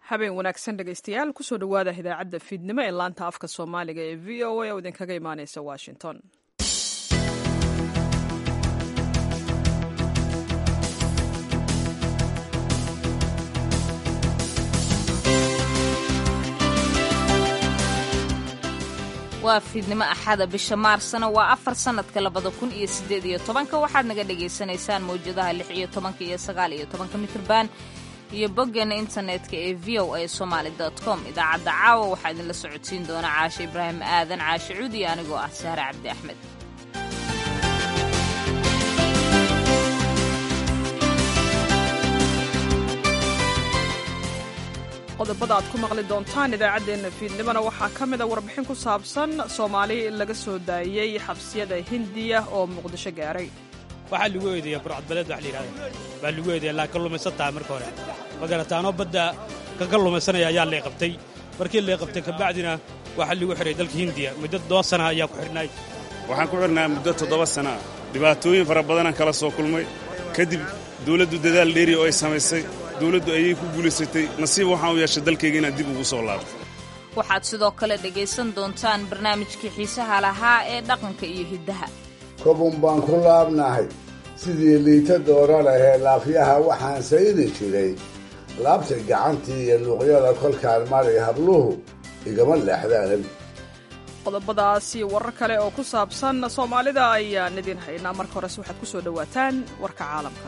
habeen wanaagsan dhegaystayaal kusoo dhowaada idaacadda fiidnimo ee laanta afka soomaaliga ee v o a oo idinkaga imaaneysa washington waa fiidnimo axada bisha maarsna waa afar sannadka labada kun iyo siddeed iyo tobanka waxaad naga dhagaysanaysaan mawjadaha lix iyo tobanka iyo sagaal iyo tobanka mitrban iyo boggeena internetka ee v o a somaali com idaacadda caawa waxaa idinla socodsiin doona caashe ibraahim aadan caashe cuudi anigoo ah sahre cabdi axmed qodobada aad ku maqli doontaan idaacaddeenna fiidnimona waxaa ka mida warbixin ku saabsan soomaali laga soo daayey xabsiyada hindiya oo muqdisho gaaray waxaa lagu eedeeya burcadbaleed wax layidhahda baa lagu eedeeya laa ka lumaysan tahay marka hore ma garataanoo badda kaga lumaysanaya ayaa lay qabtay markii lay qabtay kabacdina waxaa lagu xidhay dalka hindiya muddo toddoba sana ayaa ku xidhnay waxaan ku xidhnaa muddo toddoba sana dhibaatooyin fara badanaan kala soo kulmay kadib dawladdu dadaal dheeri oo ay samaysay dawladdu ayay ku guulaysatay nasiib waxaan u yeeshay dalkayga inaan dib ugu soo laabto waxaad sidoo kale dhegaysan doontaan barnaamijkii xiisaha lahaa ee dhaqanka iyo hiddaha kobun baan ku laabnahay sidii liita doora lahee laafyaha waxaan saydi jiray laabta gacantii iyo luuqyada kolkaan maray habluhu igama leexdaan qodobadaasi warar kale oo ku saabsan soomaalida ayaan idin haynaa marka horese waxaad ku soo dhowaataan warka caalamka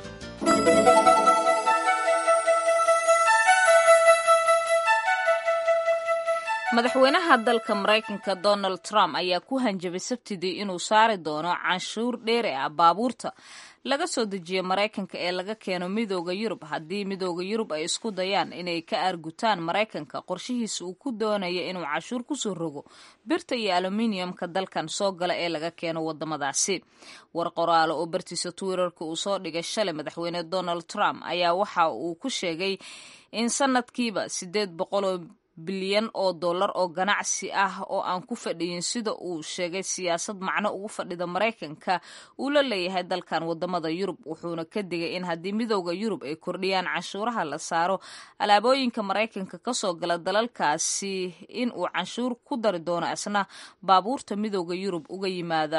madaxweynaha dalka maraykanka donald trump ayaa ku hanjabay sabtidii inuu saari doono canshuur dheeri ah baabuurta laga soo dejiya maraykanka ee laga keeno midooda yurub haddii midooda yurub ay isku dayaan inay ka aargutaan maraykanka qorshihiisa uu ku doonaya inuu cashuur kusoo rogo birta iyo aluminiumka dalkan soo gala ee laga keeno wadamadaasi war qoraalo oo bartiisa twitterka uu soo dhigay shalay madaxweyne donald trump ayaa waxa uu ku sheegay in sanadkiiba sideed boqoloo bilyan oo dollar oo ganacsi ah oo aan ku fadhiyin sida uu sheegay siyaasad macno ugu fadhida maraykanka uu la leeyahay dalkan wadamada yurub wuxuuna ka digay in haddii midooda yurub ay kordhiyaan canshuuraha la saaro alaabooyinka maraykanka kasoo gala dalalkaasi in uu canshuur ku dari doono isna baabuurta midooda yurub uga yimaada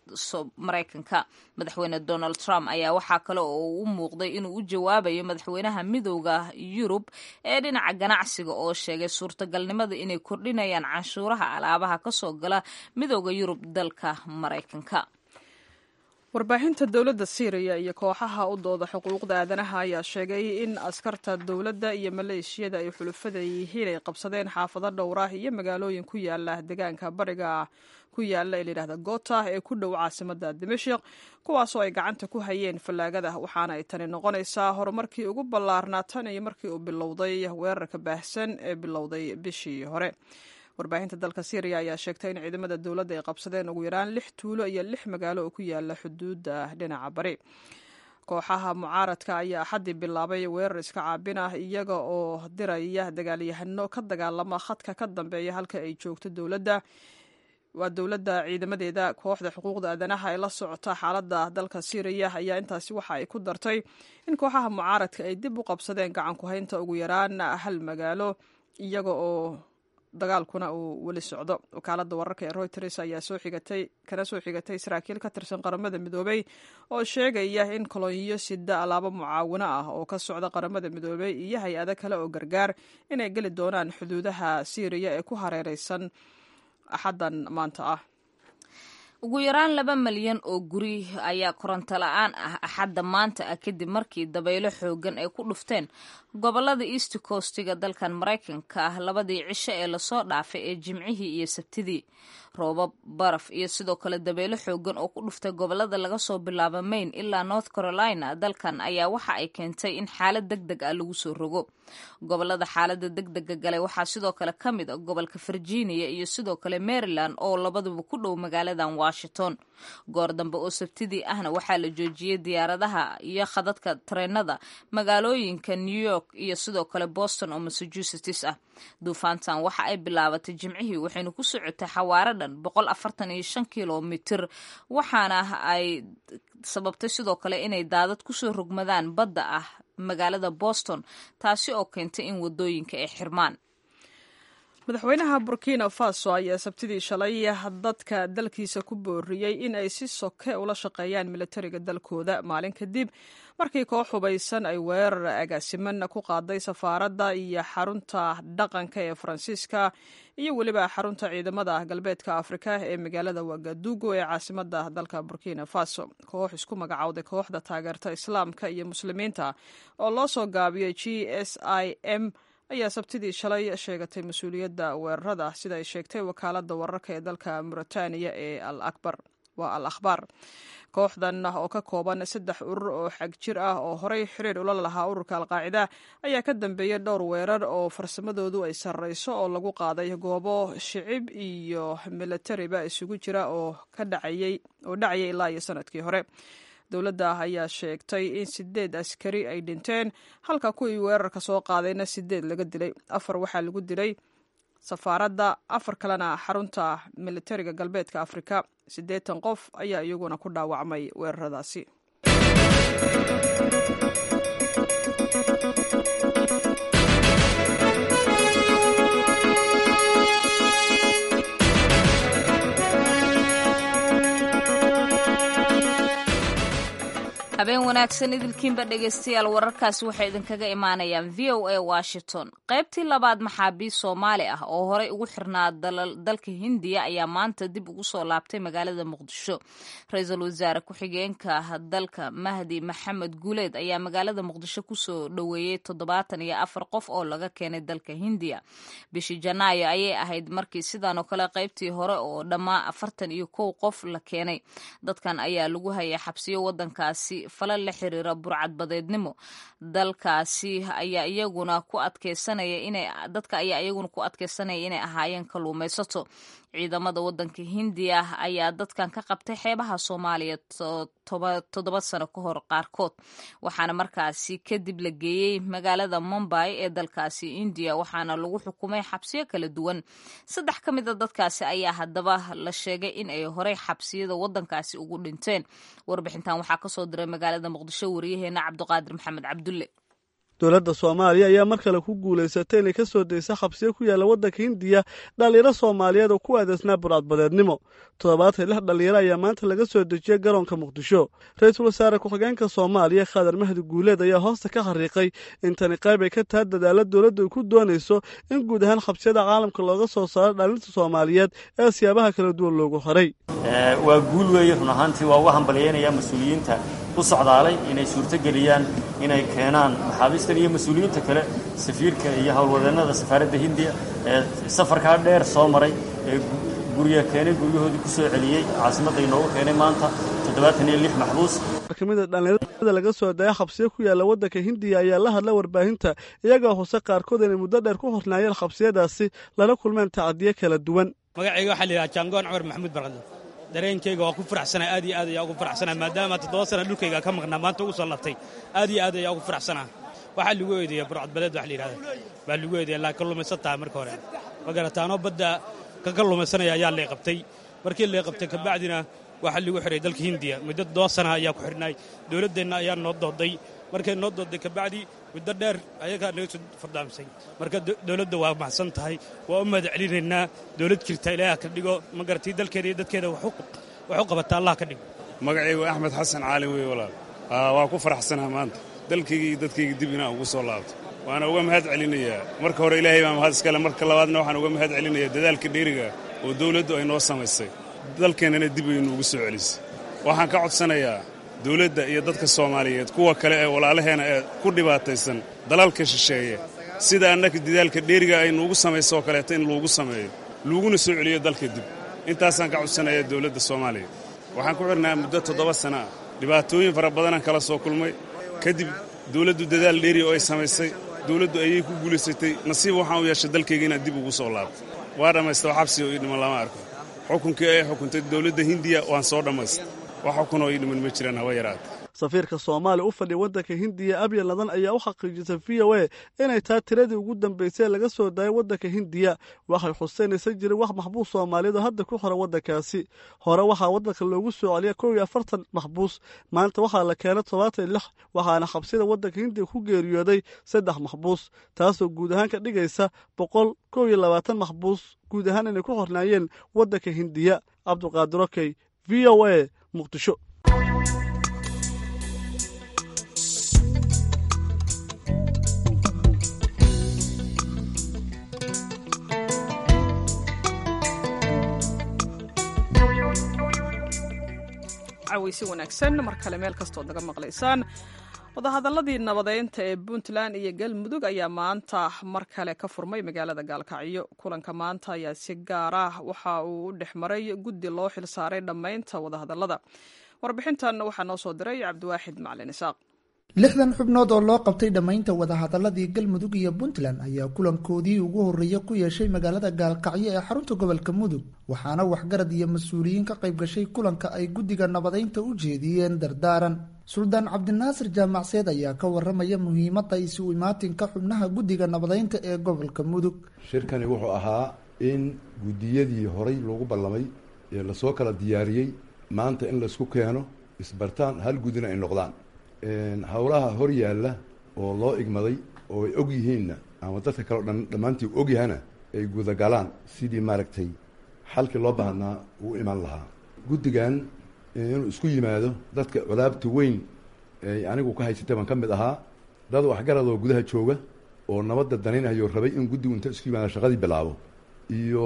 maraykanka madaxweyne donald trump ayaa waxaa kale oo u muuqday inuu u jawaabayo madaxweynaha midooda yurub ee dhinaca ganacsiga oo sheegay suurtagalnimada inay kordhinayaan canshuuraha alaabaha ka soo gala midooda yurub dalka maraykanka warbaahinta dowladda siiriya iyo kooxaha u dooda xuquuqda aadanaha ayaa sheegay in askarta dowladda iyo maleeshiyada ay xulufada yihiin ay qabsadeen xaafado dhowrah iyo magaalooyin ku yaala deegaanka bariga ku yaala ee layidhahda gota ee ku dhow caasimada dimashik kuwaasoo ay gacanta ku hayeen fallaagada waxaana ay tani noqonaysaa horumarkii ugu ballaarnaa tan iyo markii uu bilowday weerarka baahsan ee bilowday bishii hore warbaahinta dalka syriya ayaa sheegtay in ciidamada dowladda ay qabsadeen ugu yaraan lix tuulo iyo lix magaalo oo ku yaala xuduudda dhinaca bari kooxaha mucaaradka ayaa axaddii bilaabay weerar iska caabin ah iyaga oo diraya dagaalyahano ka dagaalama khadka ka dambeeya halka ay joogto dowladda waa dowladda ciidamadeeda kooxda xuquuqda aadanaha ee la socota xaaladda dalka syriya ayaa intaasi waxa ay ku dartay in kooxaha mucaaradka ay dib u qabsadeen gacan ku haynta ugu yaraan hal magaalo iyaga oo dagaalkuna uu weli socdo wakaaladda wararka ee reuters ayaa soo xigatay kana soo xigatay saraakiil ka tirsan qaramada midoobey oo sheegaya in kolonyo sida alaabo mucaawino ah oo ka socda qaramada midoobey iyo hay-ado kale oo gargaar inay geli doonaan xuduudaha syriya ee ku hareereysan axaddan maanta ah ugu yaraan laba malyan oo guri ayaa koronto la-aan ah axadda maanta ah kadib markii dabaylo xoogan ay ku dhufteen gobolada east coastiga dalkan maraykanka ah labadii cisho ee lasoo dhaafay ee jimcihii iyo sabtidii roobab baraf iyo sidoo kale dabaylo xoogan oo ku dhuftay gobolada laga soo bilaabo maine ilaa north carolina dalkan ayaa waxa ay keentay in xaalad deg deg ah lagu soo rogo gobolada xaalada deg dega galay waxaa sidoo kale ka mid a gobolka virginia iyo sidoo kale maryland oo labaduba ku dhow magaaladan washington goor dambe oo sabtidii ahna waxaa la joojiyey diyaaradaha iyo khadadka tareenada magaalooyinka new york iyo sidoo kale boston oo massachusetts ah duufaantan waxa ay bilaabatay jimcihii waxaynu ku socotay xawaaro dhan boqol afartan iyo shan kilomitir waxaana ay sababtay sidoo kale inay daadad kusoo rogmadaan badda ah magaalada boston taasi oo keentay in wadooyinka ay xirmaan madaxweynaha burkina faso ayaa sabtidii shalay dadka dalkiisa ku booriyey in ay si soke ula shaqeeyaan militariga dalkooda maalin kadib markii koox hubaysan ay weerar agaasiman ku qaaday safaaradda iyo xarunta dhaqanka ee faransiiska iyo weliba xarunta ciidamada galbeedka afrika ee magaalada wagadugo ee caasimada dalka burkina faso koox isku magacowday kooxda taageerta islaamka iyo muslimiinta oo loo soo gaabiyey g s i m ayaa sabtidii shalay sheegatay mas-uuliyadda weerarada sida ay sheegtay wakaalada wararka ee dalka mauritaniya ee waa al akhbaar kooxdan oo ka kooban saddex urur oo xag jir ah oo horey xiriir ula lahaa ururka alqaacida ayaa ka dambeeyey dhowr weerar oo farsamadoodu ay sarreyso oo lagu qaaday goobo shicib iyo milatariba isugu jira oo ka dhacayay oo dhacayay ilaa iyo sanadkii hore dowladda ayaa sheegtay in sideed askari ay dhinteen halka kuwii weerarka soo qaadayna sideed laga dilay afar waxaa lagu dilay safaaradda afar kalena xarunta militariga galbeedka afrika siddeetan qof ayaa iyaguna ku dhaawacmay weeraradaasi habeen wanaagsan idilkiinba dhegaystayaal wararkaasi waxay idinkaga imaanayaan v o a washington qaybtii labaad maxaabiist soomaali ah oo horey ugu xirnaa dalka hindiya ayaa maanta dib ugu soo laabtay magaalada muqdisho ra-iisul wasaare ku-xigeenka dalka mahdi maxamed guuleed ayaa magaalada muqdisho kusoo dhoweeyey toddobaatan iyo afar qof oo laga keenay dalka hindiya bishii janaayo ayay ahayd markii sidan oo kale qaybtii hore oo dhammaa afartan iyo kow qof la keenay dadkan ayaa lagu hayay xabsiyo wadankaasi falal la xiriira burcadbadeednimo dalkaasi ayaa iyaguna ku adkeysanaya inay dadka ayaa iyaguna ku adkeysanaya inay ahaayeen kalluumaysato ciidamada wadanka hindiya ayaa dadkan ka qabtay xeebaha soomaaliya toddoba sano ka hor qaarkood waxaana markaasi kadib la geeyey magaalada mumbay ee dalkaasi indiya waxaana lagu xukumay xabsiyo kala duwan saddex ka mid a dadkaasi ayaa haddaba la sheegay in ay horey xabsiyada wadankaasi ugu dhinteen warbixintan waxaa kasoo diray magaalada muqdisho wariyaheena cabdiqaadir maxamed cabdulle dowladda soomaaliya ayaa mar kale ku guulaysatay inay ka soo daysa xabsiyo ku yaalla waddanka hindiya dhallinyaro soomaaliyeed oo ku adeysnaa burcadbadeednimo toddobaatan lix dhallinyaro ayaa maanta laga soo dejiyey garoonka muqdisho ra-iisul wasaare ku-xigeenka soomaaliya khadar mahdi guuleed ayaa hoosta ka xariiqay in tani qayb ay ka tahay dadaalla dowladdu ay ku doonayso in guud ahaan xabsiyada caalamka looga soo saaro dhallinta soomaaliyeed ee siyaabaha kala duwan loogu horay waa guul weeye run ahaantii waa uga hambalyaynaya mas-uuliyiinta u socdaalay inay suurtogeliyaan inay keenaan maxaabiistan iyo mas-uuliyiinta kale safiirka iyo howlwadeennada safaaradda hindiya ee safarkaa dheer soo maray ee gurya keenay guryahoodii ku soo celiyey caasimadda inoogu keenay maanta toddobaatan iyo lix maxbuus kamida dhallinyarada laga soo daya xabsiyo ku yaalla waddanka hindiya ayaa la hadla warbaahinta iyagoo hose qaarkood inay muddo dheer ku hornaayeen xabsiyadaasi lala kulmeen tacadiyo kala duwan magacayga waxaa la yidhaha jaangoon cumar maxamuud barqadle dareenkayga waa ku faraxsanaa aad iyo aad ayaa ugu faraxsanaa maadaama toddoba sana dhulkayga ka maqnaa maanta ugu soo labtay aad iyo aad ayaa ugu faraxsanaa waxaa lagu eedeeya burcadbadeed wax la yidhahda baa lagu eedeeya laa kalluumaysan tahay marka hore ma garataanoo badda ka kalluumaysanaya ayaa lay qabtay markii lay qabtay kabacdina waxaa lagu xihay dalka hindiya muddo toddoba sana ayaa ku xidhnaay dowladdeenna ayaa noo dooday markay noo dooday kabacdi muddo dheer ayagaa naga soo fardaamsay marka dowladda waa maxsan tahay waa u mahad celinaynaa dowlad jirta ilaaha ka dhigo ma garatii dalkeeda iyo dadkeeda wax u qabata allah ka dhigo magacaygu axmed xasan caali wey walaal waa ku faraxsanaa maanta dalkayga iyo dadkayga dib inaan ugu soo laabto waana uga mahad celinayaa marka hore ilaahay baa mahad iskale marka labaadna waxaan uga mahad celinayaa dadaalka dheeriga oo dowladdu ay noo samaysay dalkeennana dib ay nuugu soo celisay waxaan ka codsanayaa dawladda iyo dadka soomaaliyeed kuwa kale ee walaalaheena ee ku dhibaataysan dalalka shisheeye sida annaka dadaalka dheeriga ay nuugu samayso oo kaleeto in luugu sameeyo luuguna soo celiyo dalka dib intaasaan ka codsanayaa dawladda soomaaliya waxaan ku xidhnaa muddo toddoba sana ah dhibaatooyin fara badanaan kala soo kulmay kadib dawladdu dadaal dheeri oo ay samaysay dawladdu ayay ku guulaysatay nasiib waxaan u yeeshay dalkayga inaan dib ugu soo laabto waa dhammaysta xabsi oo ii dhiman lama arko xukunkii ay xukuntay dawladda hindiya waan soo dhammaysta wax xukunoo ii dhiman ma jiraan haba yaraata safiirka soomaaliya u fadhiya waddanka hindiya abya ladan ayaa u xaqiijisay v o a inay tahay tiradii ugu dambeysay ee laga soo daayay waddanka hindiya waxay xuseynaysa jirin wax maxbuus soomaaliyeed oo hadda ku xora waddankaasi hore waxaa waddanka loogu soo celiya kow iyo afartan maxbuus maanta waxaa la keenay todobaatan iyo lix waxaana xabsida waddanka hindiya ku geeriyooday saddex maxbuus taasoo guud ahaan ka dhigaysa boqol kow iyo labaatan maxbuus guud ahaan inay ku xornaayeen waddanka hindiya cabduqaadir okey v o a muqdisho caweysi wanaagsan mar kale meel kastood naga maqlaysaan wadahadaladii nabadeynta ee puntland iyo galmudug ayaa maanta mar kale ka furmay magaalada gaalkacyo kulanka maanta ayaa si gaar ah waxa uu u dhex maray guddi loo xilsaaray dhammaynta wadahadalada warbixintan waxaa noo soo diray cabdiwaaxid macalin isaaq lixdan xubnood oo loo qabtay dhammaynta wadahadaladii galmudug iyo puntland ayaa kulankoodii ugu horreeya ku yeeshay magaalada gaalkacyo ee xarunta gobolka mudug waxaana waxgarad iyo mas-uuliyiin ka qayb gashay kulanka ay guddiga nabadeynta u jeediyeen dardaaran suldaan cabdinaasir jaamacseed ayaa ka waramaya muhiimadda isu imaatinka xubnaha guddiga nabadeynta ee gobolka mudug shirkani wuxuu ahaa in guddiyadii horay loogu ballamay ee lasoo kala diyaariyey maanta in laisku keeno isbartaan hal guddina ay noqdaan howlaha hor yaalla oo loo igmaday oo ay og yihiinna ama dadka kaleo dhan dhammaantii og yahana ay gudagalaan sidii maaragtay xalkii loo baahnaa uu iman lahaa guddigan inuu isku yimaado dadka colaabta weyn ay anigu ka haysatay baan ka mid ahaa dad waxgarad oo gudaha jooga oo nabadda danaynayo rabay in guddigu inta isku yimaado shaqadii bilaabo iyo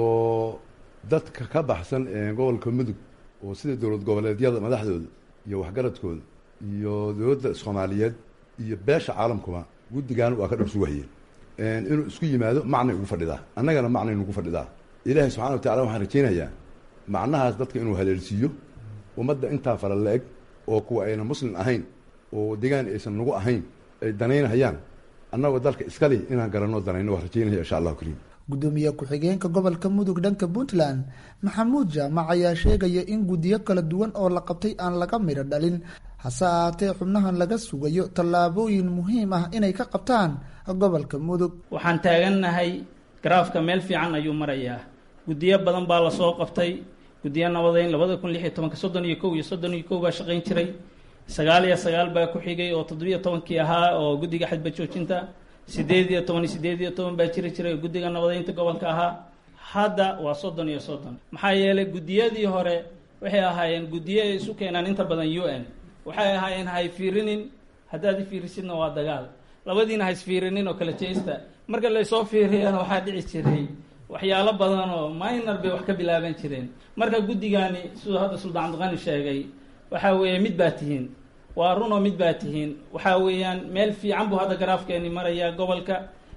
dadka ka baxsan gobolka mudug oo sida dowlad goboleedyada madaxdooda iyo waxgaradkooda iyo dowladda soomaaliyeed iyo beesha caalamkuba guddigan waa ka dhor sugahayeen inuu isku yimaado macnay ugu fadhidaa annagana macnay nugu fadhidaa ilaahay subxana wa tacala waxaan rajaynayaa macnahaas dadka inuu haleelsiiyo ummadda intaa fara la-eg oo kuwa ayna muslim ahayn oo degaan aysan nagu ahayn ay danaynhayaan annagoo dalka iskali inaan garanoo danayno waa rajaynaya insha allahu kariim gudoomiye ku-xigeenka gobolka mudug dhanka puntland maxamuud jaamac ayaa sheegaya in guddiyo kala duwan oo la qabtay aan laga midho dhalin hase ahaatee xubnahan laga sugayo tallaabooyin muhiim ah inay ka qabtaan gobolka mudug waxaan taagannahay garaafka meel fiican ayuu marayaa guddiyo badan baa lasoo qabtay guddiyo nabadeyn labada kun lix iyo tobanka soddon iyo kow iyo soddon iyo kow baa shaqayn jiray sagaal iyo sagaal baa ku xigay oo toddobiyo tobankii ahaa oo guddiga xadba joojinta sideed iyo toban iyo sideed iyo toban baa jiri jiray oo guddiga nabadeynta gobolka ahaa hadda waa soddon iyo soddon maxaa yeelay guddiyadii hore waxay ahaayeen guddiyo ay isu keenaan inta badan u n waxay ahaayeen ha isfiirinin haddaad ifiirisidna waa dagaal labadiina ha isfiirinin oo kala jeesta marka laysoo fiiriyana waxaa dhici jiray waxyaalo badan oo minor bay wax ka bilaaban jireen marka guddigani siduu hadda suldaan cabdiqani sheegay waxaa weeye mid baa tihiin waa runoo mid baa tihiin waxaa weeyaan meel fiican buu hadda garaafkeeni marayaa gobolka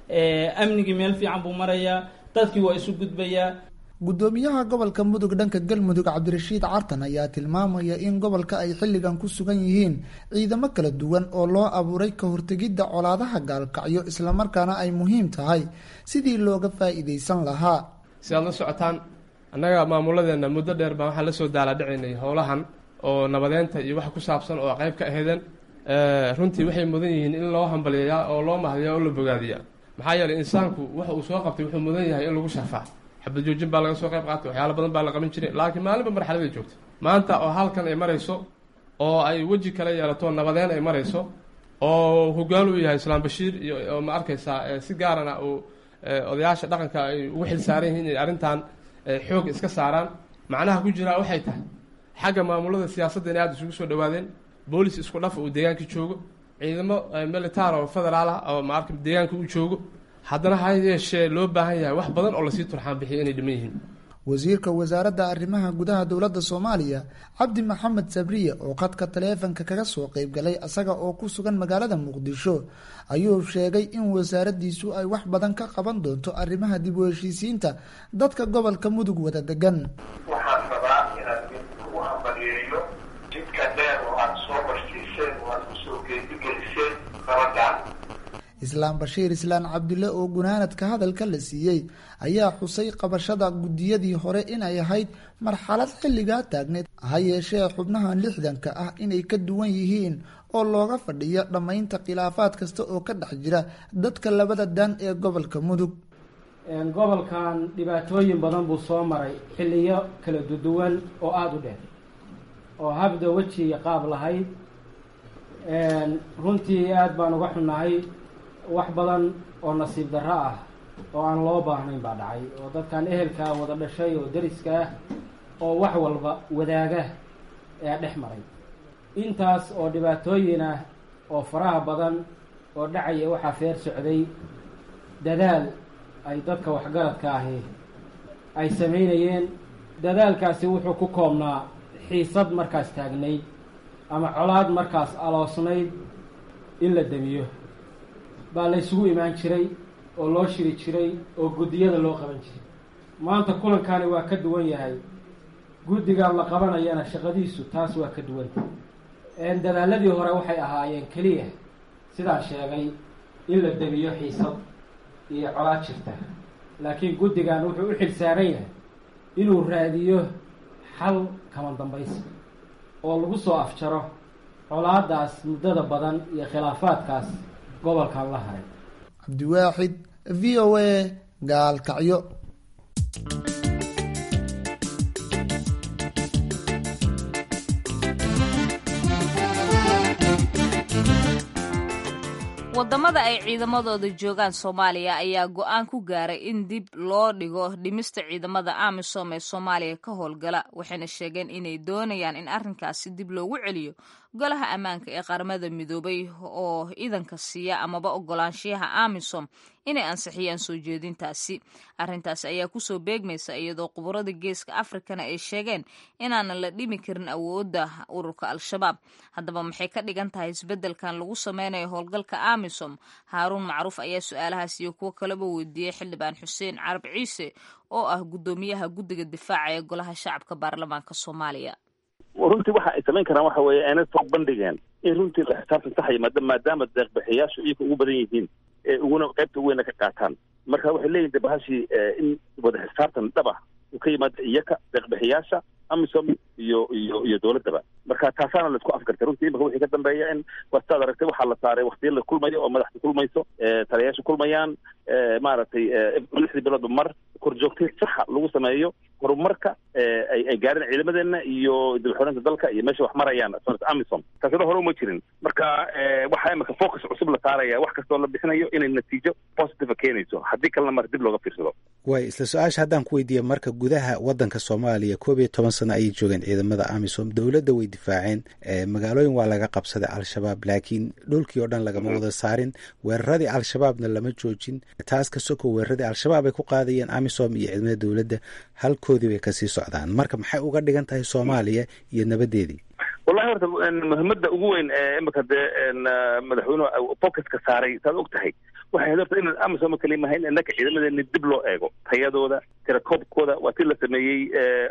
amnigii meel fiican buu marayaa dadkii waa isu gudbayaa guddoomiyaha gobolka mudug dhanka galmudug cabdirashiid cartan ayaa tilmaamaya in gobolka ay xilligan ku sugan yihiin ciidamo kala duwan oo loo abuuray ka hortegidda colaadaha gaalkacyo islamarkaana ay muhiim tahay sidii looga faa'iidaysan lahaa si aad la socotaan annaga maamuladeenna muddo dheer baan waxaan la soo daaladhicinay howlahan oo nabadeynta iyo wax ku saabsan oo qayb ka aheedeen runtii waxay mudan yihiin in loo hambaliyayaa oo loo mahdiyaa oo la bogaadiyaa maxaa yeelay insaanku waxa uu soo qabtay wuxuu mudan yahay in lagu sharfaa xabad joojin baa laga soo qayb qaatay waxyaalo badan baa la qaban jiray laakiin maalinba marxaladay joogta maanta oo halkan ay marayso oo ay weji kala yeelato nabadeyn ay marayso oo hogaan uu yahay islaam bashiir iyo ma arkaysaa si gaarana uu odayaasha dhaqanka ay ugu xil saaran yihiin inay arrintan xoog iska saaraan macnaha ku jiraa waxay tahay xagga maamulada siyaasadda inay aada isugu soo dhawaadeen boolis isku dhaf uu deegaanka joogo ciidamo militaar oo federaal ah oo maarka deegaanka uu joogo haddana ha yeeshee loo baahan yahay wax badan oo lasii turxaan bixiya inay dhiman yihiin wasiirka wasaaradda arrimaha gudaha dowladda soomaaliya cabdi maxamed sabriye oo khadka taleefanka kaga soo qayb galay isaga oo ku sugan magaalada muqdisho ayuu sheegay in wasaaraddiisu ay wax badan ka qaban doonto arrimaha dib u heshiisiinta dadka gobolka mudug wada degan waxaan rabaa inaad ugu hambaliyeeyo jidka dheer oo aad soo barsiiseen oo aad kusoo geedigeliseen gabadhan islaam bashiir islaan cabdulle oo gunaanadka hadalka la siiyey ayaa xusay qabashada guddiyadii hore inay ahayd marxalad xilligaa taagneed ha yeeshee xubnahan lixdanka ah inay ka duwan yihiin oo looga fadhiyo dhammaynta khilaafaad kasta oo ka dhex jira dadka labada daan ee gobolka mudug gobolkan dhibaatooyin badan buu soo maray xilliyo kala duduwan oo aada u dheer oo habda weji iyo qaab lahayd runtii aada baan uga xunnahay wax badan oo nasiib darro ah oo aan loo baahnayn baa dhacay oo dadkan ehelkaa wada dhashay oo dariska ah oo wax walba wadaaga ee dhex maray intaas oo dhibaatooyin ah oo faraha badan oo dhacaya waxaa feer socday dadaal ay dadka waxgaradka ahi ay samaynayeen dadaalkaasi wuxuu ku koobnaa xiisad markaas taagnayd ama colaad markaas aloosnayd in la demiyo baa la ysugu imaan jiray oo loo shiri jiray oo guddiyada loo qaban jiray maanta kulankani waa ka duwan yahay guddigan la qabanayana shaqadiisu taas waa ka duwanta dadaaladii hore waxay ahaayeen keliya sidaan sheegay in la demiyo xiisad iyo colaad jirta laakiin guddigan wuxuu u xil saaran yahay inuu raadiyo xal kama dambaysi oo lagu soo afjaro colaadaas muddada badan iyo khilaafaadkaas gobolkan la haray cabdiwaaxid v o a gaalkacyo wadamada ay ciidamadooda joogaan soomaaliya ayaa go-aan ku gaaray in dib loo dhigo dhimista ciidamada amisom ee soomaaliya ka howlgala waxayna sheegeen inay doonayaan in arrinkaasi dib loogu celiyo golaha ammaanka ee qaramada midoobay oo idanka siiya amaba ogolaanshiyaha amisom inay ansixiyaan soo jeedintaasi arrintaasi ayaa kusoo beegmaysa iyadoo quburada geeska afrikana ay sheegeen inaanan la dhimi karin awoodda ururka al-shabaab haddaba maxay ka dhigan tahay isbeddelkan lagu sameynayo howlgalka amisom haaruun macruuf ayaa su-aalahaas iyo kuwo kaleba weydiiyey xildhibaan xuseen carab ciise oo ah guddoomiyaha guddiga difaaca ee golaha shacabka baarlamaanka soomaaliya runtii waxa ay samayn karaan waxa weeye aanay soo bandhigeen in runtii la xisaabtan saxaya maada maadaama deeqbixiyaashu iyaga ugu badan yihiin ee uguna qaybta weyna ka qaataan marka waxay leeyihin de bahashii in wada xisaabtan dhab ah uu ka yimaado iyaka deeqbixiyaasha amisom iyo iyo iyo dowladdaba marka taasaana laisku afgartay runtii imaka wixii ka dambeeya in wastaad aragtay waxaa la saaray waktiya la kulmayo oo madaxda kulmayso taliyayaasha kulmayaan maaragtay lixdii biloodba mar korjoogtay saxa lagu sameeyo horumarka ay ay gaareen ciidamadeena iyo dibxoreynta dalka iyo meesha wax marayaan amisom taasina hore uma jirin marka waxaa imika focus cusub la saaraya wax kastoo la bixinayo inay natiijo positive keenayso haddii kalena mar dib looga fiirsado way isla su-aasha haddaan ku weydiiya marka gudaha wadanka soomaaliya koob iyo toban sano ayay joogeen ciidamada amisom dowladda way difaaceen magaalooyin waa laga qabsaday al-shabaab laakiin dhulkii oo dhan lagama wada saarin weeraradii al-shabaabna lama joojin taas ka soko weeraradii al-shabaab ay ku qaadayeen amisom iyo ciidamada dowladda halkoodii bay kasii socdaan marka maxay uga dhigan tahay soomaaliya iyo nabadeedii wallahi horta muhiimada ugu weyn ee imika dee madaxweynuhu focuska saaray saad og tahay waxay ahayd horta inaan amisom kaliya mahayn innaka ciidamadeena dib loo eego tayadooda tirakoobkooda waa si la sameeyey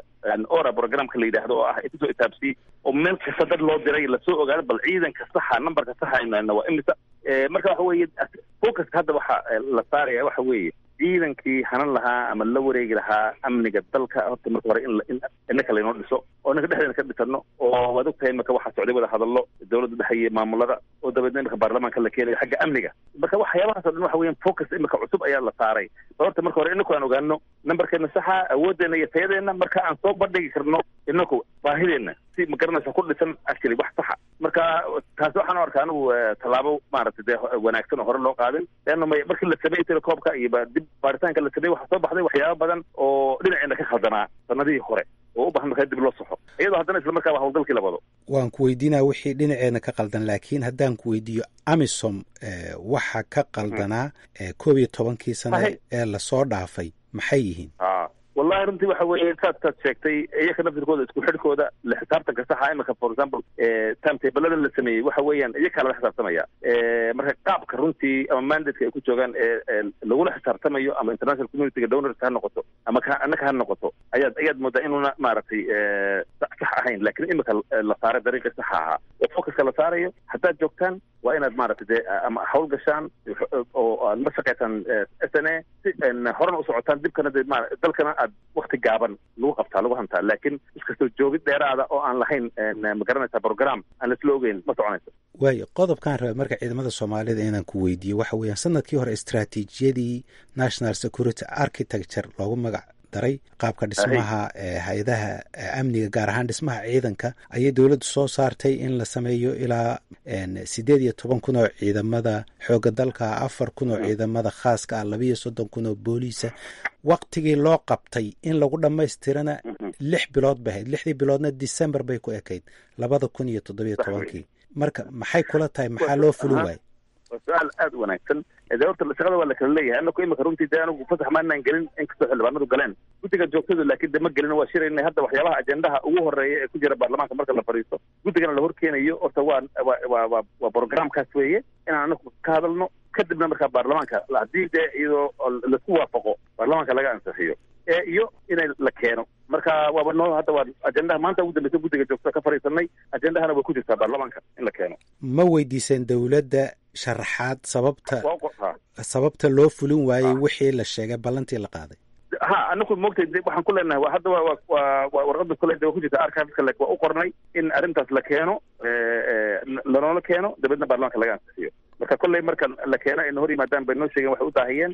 ora programka la yidhaahdo oo ah intasoo itaabsiyey oo meel kasta dad loo diray lasoo ogaado bal ciidanka saxa numberka saxa aynu waa imisa marka waxa weeye focuska hadda waxa la saaraya waxa weeye ciidankii hanan lahaa ama la wareegi lahaa amniga dalka horta marka hore in innaka laynoo dhiso oo innaka dhexdeena ka dhisano oo waad og tahay imaka waxaa socday wada hadallo dowladda dhexe iyo maamulada oo dabeedna imika baarlamaanka la keenayo xagga amniga marka waxyaabahaas o dhan waxa weeyaan focus imika cusub ayaa la saaray horta marka hore inaku aan ogaano numberkeena saxa awooddeena iyo tayadeena marka aan soo bandhigi karno inaku baahideenna si ma garanaysa ku dhisan actually wax saxa marka taasi waxaan u arkaa anigu tallaabo maaragtay dee wanaagsan oo hore loo qaadin leanna may markii la sameeyey telekoobka iyo ba dib baaritaanka la sameeyey waxaa soo baxday waxyaaba badan oo dhinaceena ka khaldanaa sanadihii hore oo u bahan markaa dib loo saxo iyadoo haddana isla markaa howlgalkii la wado waan ku weydiinaya wixii dhinaceena ka qaldan laakiin haddaan ku weydiiyo amisom waxa ka qaldanaa koob iyo tobankii sano ee lasoo dhaafay maxay yihiin wallahi runtii waxa weeye saad saad sheegtay iyaka naftirkooda isku xidhkooda la xisaabtanka saxa imika for example timetable la sameeyey waxa weeyaan iyakaa lala xisaabtamaya marka qaabka runtii ama mandateka ay ku joogaan ee lagula xisaabtamayo ama international communityga donors ha noqoto ama ka annaka ha noqoto ayaad ayaad moodaa inuuna maaragtay sax ahayn lakin imika la saaray dariiqii saxa ahaa oo focuska la saarayo haddaad joogtaan waa inaad maaragtay dee ama hawl gashaan oo aad la shaqaysaan s n a si horena u socotaan dibkana de ma dalkana aad wakti gaaban lagu qabtaa lagu hantaa laakiin iskastoo joogid dheeraada oo aan lahayn ma garanaysa program aan laisla ogeyn ma soconayso waayo qodobkaan rabay marka ciidamada soomaalida inaan ku weydiiyo waxa weeyaan sanadkii hore istraatiijiyadii national security architecture loogu magac daray qaabka dhismaha hay-adaha amniga gaar ahaan dhismaha ciidanka ayay dowladdu soo saartay in la sameeyo ilaa sideed iyo toban kun oo ciidamada xoogga dalka afar kun oo ciidamada khaaska ah labiiyo soddon kun oo booliisa waktigii loo qabtay in lagu dhammaystirana lix bilood bay ahayd lixdii biloodna december bay ku ekayd labada kun iyo toddobiyo tobankii marka maxay kula tahay maxaa loo fulin waayey waa su-aal aada u wanaagsan dee horta shaqada waa la kala leeyahay anaku imika runtii dee anigu fasax maanaan gelin inkastoo xildhibaanadu galeen guddiga joogtadu laakiin de ma gelin waa shirayna hadda waxyaabaha ajendaha ugu horeeya ee ku jira baarlamaanka marka la fadhiisto guddigana la horkeenayo horta waa wa wa wa waa programkaas weeye inaan anaku ka hadalno kadibna markaa baarlamaanka haddii dee iyadoo laisku waafaqo baarlamaanka laga ansixiyo ee iyo inay la keeno marka waaba noo hadda waa ajendaha maanta ugu dambeysa guddiga joogtada ka fadhiisanay ajendahana way ku jirtaa baarlamaanka in la keeno ma weydiiseen dowladda sharaxaad sababta sababta loo fulin waayey wixii la sheegay ballantii la qaaday ha anaku moogtay waxaan ku leenahay waa hadda wa wa wa warqada kule de waa ku jirta archiveska le waa u qornay in arrintaas la keeno lanoola keeno dabeedna baarlamaanka laga ansixiyo marka kolley marka la keeno ayna hor yimaadaan bay noo sheegeen waxay u daahiyeen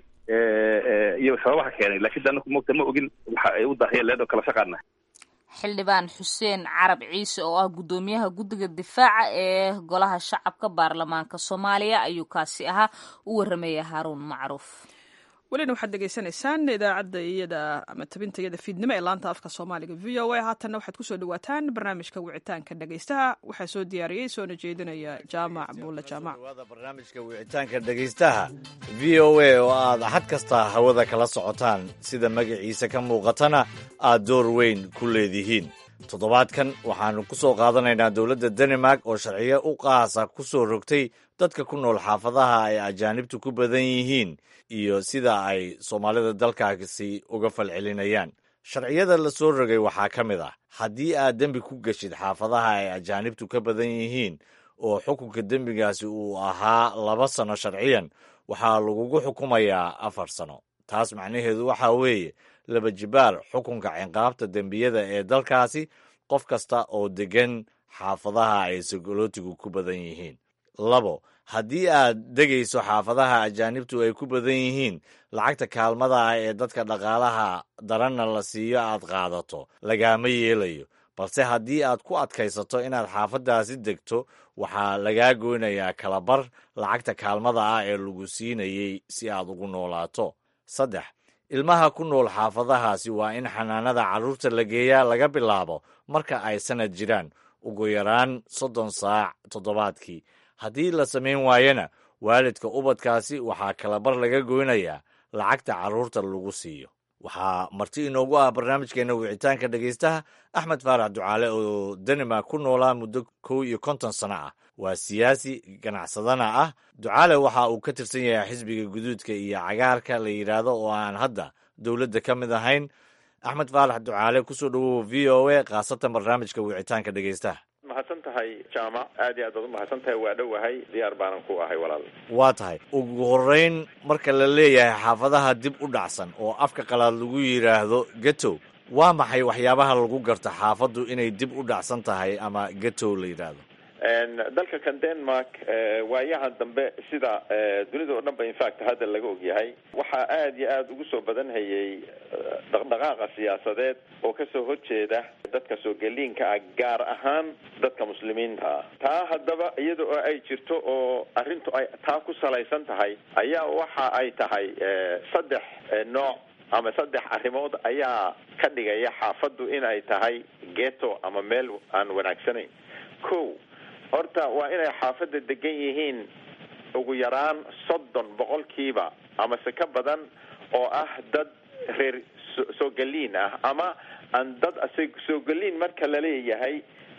iyo sababaha keenay laakiin de anaku moogta ma ogin waxa ay u daahiyeen leedoo kala shaqaana xildhibaan xuseen carab ciise oo ah guddoomiyaha guddiga difaaca ee golaha shacabka baarlamaanka soomaaliya ayuu kaasi ahaa u warramaya haaruun macruuf welina waxaad degeysanaysaan idaacadda iyada ama tabinta iyada fiidnimo ee laanta afka soomaaliga v o a haatanna waxaad kusoo dhawaataan barnaamijka wicitaanka dhegeystaha waxaa soo diyaariyey soona jeedinaya jaamac buulle jaamac barnaamijka wicitaanka dhegeystaha v o a oo aad xad kasta hawada kala socotaan sida magaciisa ka muuqatana aad door weyn ku leedihiin toddobaadkan waxaannu ku soo qaadanaynaa dowladda danimark oo sharciyo u qaasa ku soo rogtay dadka ku nool xaafadaha ay ajaanibtu ku badan yihiin iyo sida ay soomaalida dalkaasi uga falcelinayaan sharciyada la soo rogay waxaa ka mid ah haddii aad dembi ku geshid xaafadaha ay ajaanibtu ka badan yihiin oo xukunka dembigaasi uu ahaa laba sano sharciyan waxaa lagugu xukumayaa afar sano taas macnaheedu waxaa weeye laba jibaar xukunka cinqaabta dembiyada ee dalkaasi qof kasta oo deggan xaafadaha ay sagolootigu ku badan yihiin labo haddii aad degayso xaafadaha ajaanibtu ay ku badan yihiin lacagta kaalmada ah ee dadka dhaqaalaha daranna la siiyo aad qaadato lagaama yeelayo balse haddii aad ku adkaysato inaad xaafadaasi degto waxaa lagaa goynayaa kalabar lacagta kaalmada ah ee lagu siinayey si aad ugu noolaato saddex ilmaha ku nool xaafadahaasi waa in xanaanada carruurta la geeyaa laga bilaabo marka ay sanad jiraan ugu yaraan soddon saac toddobaadkii haddii la samayn waayana waalidka ubadkaasi waxaa kalabar laga goynayaa lacagta carruurta lagu siiyo waxaa marti inoogu ah barnaamijkeena wicitaanka dhegaystaha axmed faarax ducaale oo danimark ku noolaa muddo kow iyo konton sano ah waa siyaasi ganacsadana ah ducaale waxa uu ka tirsan yahay xisbiga guduudka iyo cagaarka la yidhaahdo oo aan hadda dowladda ka mid ahayn axmed faarax ducaale kusoo dhowow v o a khaasatan barnaamijka wicitaanka dhegaystaha mahadsan tahay jaamac aad iyo aad baad u mahadsan tahay waa dhowahay diyaar baanan ku ahay walaal waa tahay ugu horreyn marka la leeyahay xaafadaha dib u dhacsan oo afka qalaad lagu yidhaahdo getow waa maxay waxyaabaha lagu garta xaafaddu inay dib u dhacsan tahay ama getow la yidhaahdo dalka kan denmark waayahan dambe sida dunida oo dhan ba infact hadda laga ogyahay waxaa aada iyo aada ugu soo badan hayay dhaqdhaqaaqa siyaasadeed oo kasoo horjeeda dadka soo geliinka ah gaar ahaan dadka muslimiinta ah taa haddaba iyada oo ay jirto oo arrintu ay taa ku salaysan tahay ayaa waxa ay tahay saddex nooc ama saddex arrimood ayaa ka dhigaya xaafaddu in ay tahay geto ama meel aan wanaagsanayn ko horta waa inay xaafadda degan yihiin ugu yaraan soddon boqolkiiba amase ka badan oo ah dad reer soo geliin ah ama aan dad soo geliin marka laleeyahay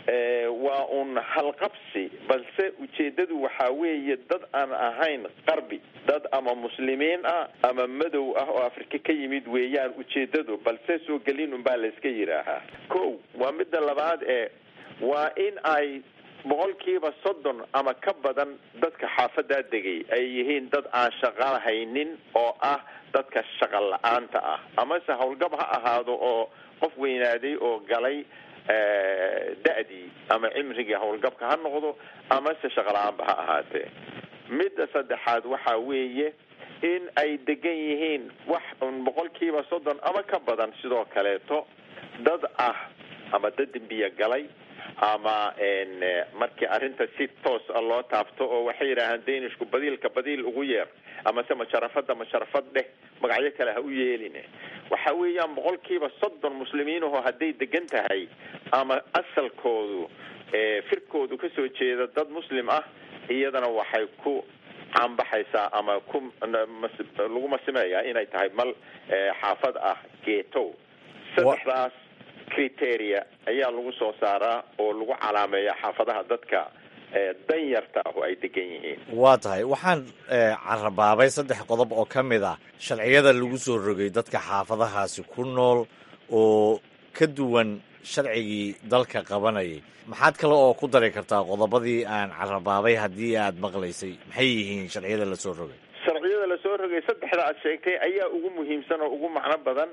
waa un halqabsi balse ujeedadu waxaa weeye dad aan ahayn qarbi dad ama muslimiin ah ama madow ah oo afrika ka yimid weeyaan ujeedadu balse soo geliin unbaa layska yidhaahaa ko waa midda labaad ee waa in ay boqolkiiba soddon ama ka badan dadka xaafadaa degay ay yihiin dad aan shaqo haynin oo ah dadka shaqa la-aanta ah amase howlgab ha ahaado oo qof weynaaday oo galay da-dii ama cimrigii howlgabka ha noqdo amase shaqa la-aanba ha ahaatee midda saddexaad waxa weeye in ay degan yihiin wax un boqolkiiba soddon ama ka badan sidoo kaleeto dad ah ama dad dembiya galay ama markii arrinta si toos a loo taabto oo waxay yidhaahaan danishku badiilka badiil ugu yeer amase masharafada masharafad dheh magacyo kale ha u yeelin waxa weeyaan boqolkiiba soddon muslimiinahoo hadday degan tahay ama asalkoodu firkoodu kasoo jeeda dad muslim ah iyadana waxay ku caanbaxaysaa ama ku lagu masimeeyaa inay tahay mal xaafad ah geetow saddexdaas criteria ayaa lagu soo saaraa oo lagu calaameeya xaafadaha dadka danyarta ah oo ay degan yihiin waa tahay waxaan carabaabay saddex qodob oo ka mid ah sharciyada lagu soo rogay dadka xaafadahaasi ku nool oo ka duwan sharcigii dalka qabanayay maxaad kale oo ku dari kartaa qodobadii aan carabaabay haddii aad maqlaysay maxay yihiin sharciyada lasoo rogay sharciyada lasoo rogay saddexda aad sheegtay ayaa ugu muhiimsan oo ugu macno badan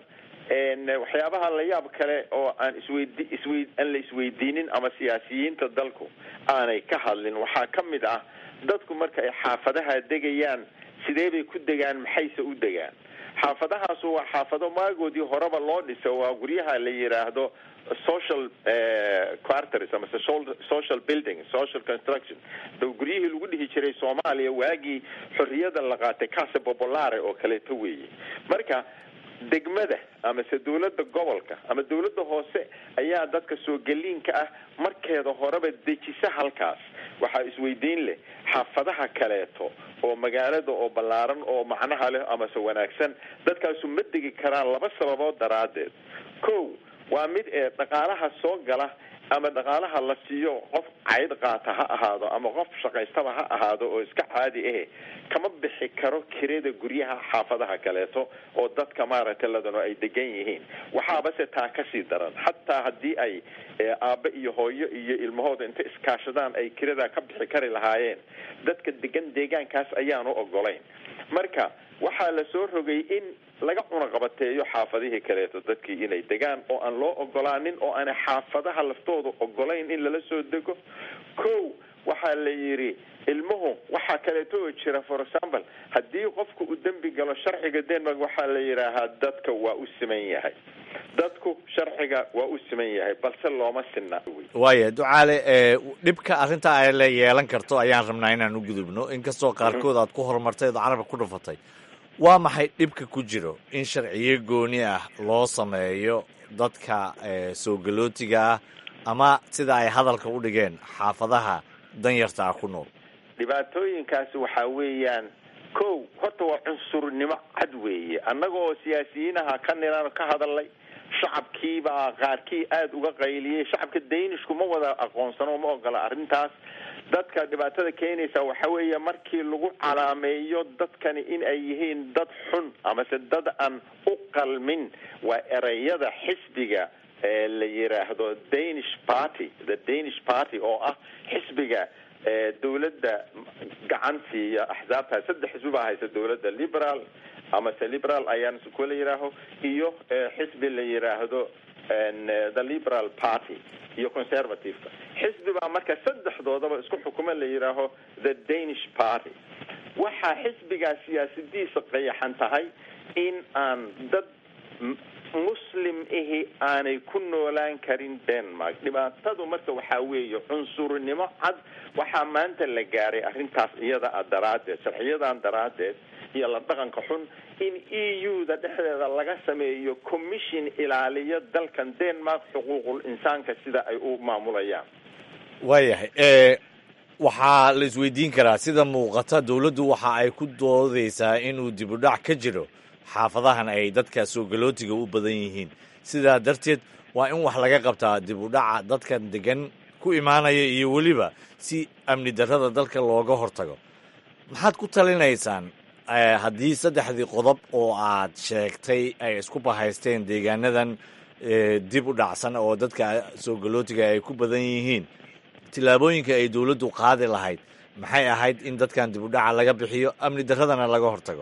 waxyaabaha la yaab kale oo aan isweydi iswey aan la isweydiinin ama siyaasiyiinta dalku aanay ka hadlin waxaa ka mid ah dadku marka ay xaafadaha degayaan sidee bay ku degaan maxayse u degaan xaafadahaasu waa xaafado maagoodii horeba loo dhiso waa guryaha la yidhaahdo social quarters amase social building social construction guryihii lagu dhihi jiray soomaaliya waagii xorriyada la qaatay casa popolare oo kaleeto weeye marka degmada amase dawladda gobolka ama dawladda hoose ayaa dadka soo geliinka ah markeeda horeba dejisa halkaas waxaa isweydiin leh xaafadaha kaleeto oo magaalada oo ballaaran oo macnaha leh amase wanaagsan dadkaasu ma degi karaan laba sababood daraaddeed ko waa mid ee dhaqaalaha soo gala ama dhaqaalaha la siiyo qof cayd qaata ha ahaado ama qof shaqaystaba ha ahaado oo iska caadi ahe kama bixi karo kirada guryaha xaafadaha kaleeto oo dadka maaragtay ladano ay degan yihiin waxaabase taa kasii daran xataa haddii ay aabe iyo hooyo iyo ilmahooda inta iskaashadaan ay kirada ka bixi kari lahaayeen dadka degan deegaankaas ayaanu ogolayn marka waxaa la soo rogay in laga cunaqabateeyo xaafadihii kaleeto dadkii inay degaan oo aan loo ogolaanin oo aanay xaafadaha laftooda ogolayn in lala soo dego ko waxaa la yidhi ilmuhu waxaa kaleeto oo jira for example haddii qofku uu dembi galo sharciga denmark waxaa la yidhaahaa dadka waa u siman yahay dadku sharciga waa u siman yahay balse looma sinna waaya ducaale dhibka arrinta ay la yeelan karto ayaan rabnaa inaan u gudubno inkastoo qaarkood aad ku horumartay ood carabka ku dhufatay waa maxay dhibka ku jiro in sharciyo gooni ah loo sameeyo dadka soo galootiga ah ama sida ay hadalka u dhigeen xaafadaha danyarta ah ku nool dhibaatooyinkaasi waxaa weeyaan ko horta waa cunsurnimo cad weeye annaga oo siyaasiyiinaha ka nilan ka hadalay shacabkiibaa qaarkii aada uga qayliyey shacabka daynishku ma wada aqoonsano ma ogola arrintaas dadka dhibaatada keenaysa waxa weeye markii lagu calaameeyo dadkani in ay yihiin dad xun amase dad aan u qalmin waa ereyada xisbiga la yiraahdo danish party the danish party oo ah xisbiga dawladda gacan siiya axsaabta saddex xisbi baa haysa dawladda liberal amase liberal ayaan kula yihaaho iyo xisbi la yiraahdo the liberal party iyo conservativeka xisbi baa marka saddexdoodaba isku xukuma la yidhaaho the danish party waxaa xisbigaa siyaasadiisa qayaxan tahay in aan dad muslim ahi aanay ku noolaan karin denmark dhibaatadu marka waxaa weeye cunsurnimo cad waxaa maanta la gaaray arrintaas iyada a daraaddeed sharciyadan daraaddeed iyo la dhaqanka xun in e u da dhexdeeda laga sameeyo commission ilaaliyo dalkan denmark xuquuqul insaanka sida ay u maamulayaan waayahay waxaa la isweydiin karaa sida muuqata dawladdu waxa ay ku doodaysaa inuu dib u dhac ka jiro xaafadahan ay dadka soo galootiga u badan yihiin sidaa darteed waa in wax laga qabtaa dib u dhaca dadkan degan ku imaanaya iyo weliba si amni darrada dalka looga hortago maxaad ku talinaysaan haddii saddexdii qodob oo aad sheegtay ay isku bahaysteen deegaanadan dib u dhacsan oo dadka soo galootiga ay ku badan yihiin tillaabooyinka ay dowladdu qaadi lahayd maxay ahayd in dadkan dib u dhaca laga bixiyo amni darradana laga hortago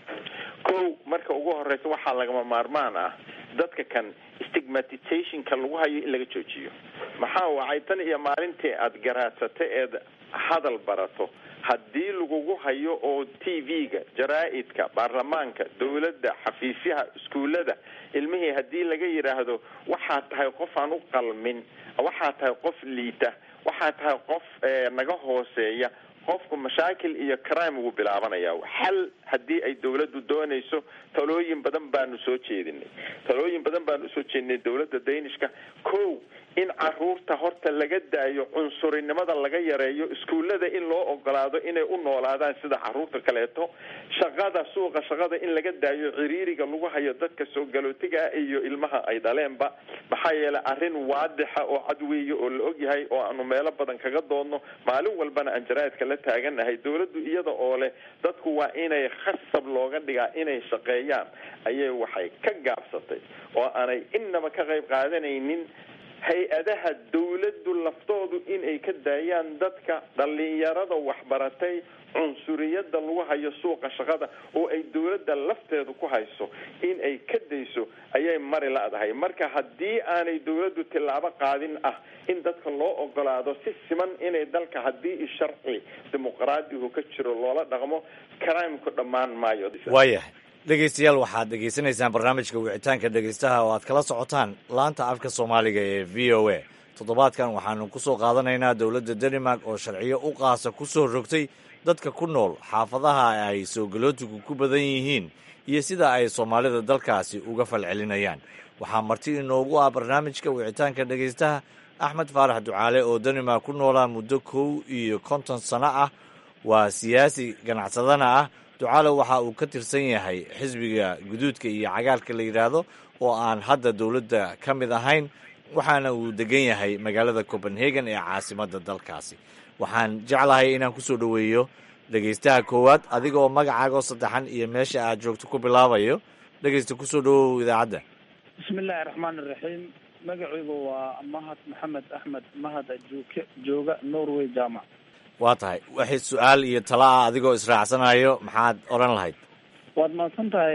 kow marka ugu horeysa waxaa lagama maarmaan ah dadka kan stigmatizationka lagu hayo in laga joojiyo maxaa wacay tan iyo maalintii aada garaadsata eed hadal barato haddii lagugu hayo oo t v-ga jaraa-idka baarlamaanka dowladda xafiisyaha iskuullada ilmihii haddii laga yidhaahdo waxaa tahay qof aan u qalmin waxaa tahay qof liita waxaa tahay qof naga hooseeya qofku mashaakil iyo crime wuu bilaabanaya xal haddii ay dawladdu doonayso talooyin badan baanu soo jeedinay talooyin badan baanu usoo jeedinay dawladda daynishka ko in caruurta horta laga daayo cunsurinimada laga yareeyo iskuullada in loo ogolaado inay u noolaadaan sida caruurta kaleeto shaqada suuqa shaqada in laga daayo ciriiriga lagu hayo dadka soo galootiga iyo ilmaha ay dhaleenba maxaa yeelay arrin waadixa oo cad weeye oo la ogyahay oo aanu meelo badan kaga doodno maalin walbana aan jaraa'idka la taaganahay dawladdu iyada oo leh dadku waa inay khasab looga dhigaa inay shaqeeyaan ayay waxay ka gaabsatay oo aanay innaba ka qayb qaadanaynin hay-adaha dawladdu laftoodu inay ka daayaan dadka dhalinyarada waxbaratay cunsuriyada lagu hayo suuqa shaqada oo ay dawladda lafteedu ku hayso in ay ka dayso ayay mari la-dahay marka haddii aanay dawladdu tillaabo qaadin ah in dadka loo ogolaado si siman inay dalka haddii sharci dimuqraadihu ka jiro loola dhaqmo crimku dhammaan maayo waayahay dhegeystayaal waxaad dhegeysanaysaan barnaamijka wicitaanka dhegeystaha oo aad kala socotaan laanta afka soomaaliga ee v o a toddobaadkan waxaanu ku soo qaadanaynaa dowladda denmark oo sharciyo u qaasa ku soo rogtay dadka ku nool xaafadaha ay soo galootigu ku badan yihiin iyo sida ay soomaalida dalkaasi uga falcelinayaan waxaa marti inoogu ah barnaamijka wicitaanka dhegeystaha axmed faarax ducaale oo denmark ku noolaa muddo kow iyo konton sano ah waa siyaasi ganacsadana ah ducaale waxa uu ka tirsan yahay xisbiga guduudka iyo cagaarka la yidhaahdo oo aan hadda dowladda ka mid ahayn waxaana uu degan yahay magaalada copenhagen ee caasimadda dalkaasi waxaan jeclahay inaan kusoo dhoweeyo dhegeystaha koowaad adiga oo magacaagoo saddexan iyo meesha aad joogto ku bilaabayo dhegeysta kusoo dhawow idaacadda bismillahi raxmaan iraxiim magacaygu waa mahad maxamed axmed mahad ajuuke jooga norway jaamac waa tahay waxay su-aal iyo talo ah adigoo israacsanayo maxaad odhan lahayd waad mahadsan tahay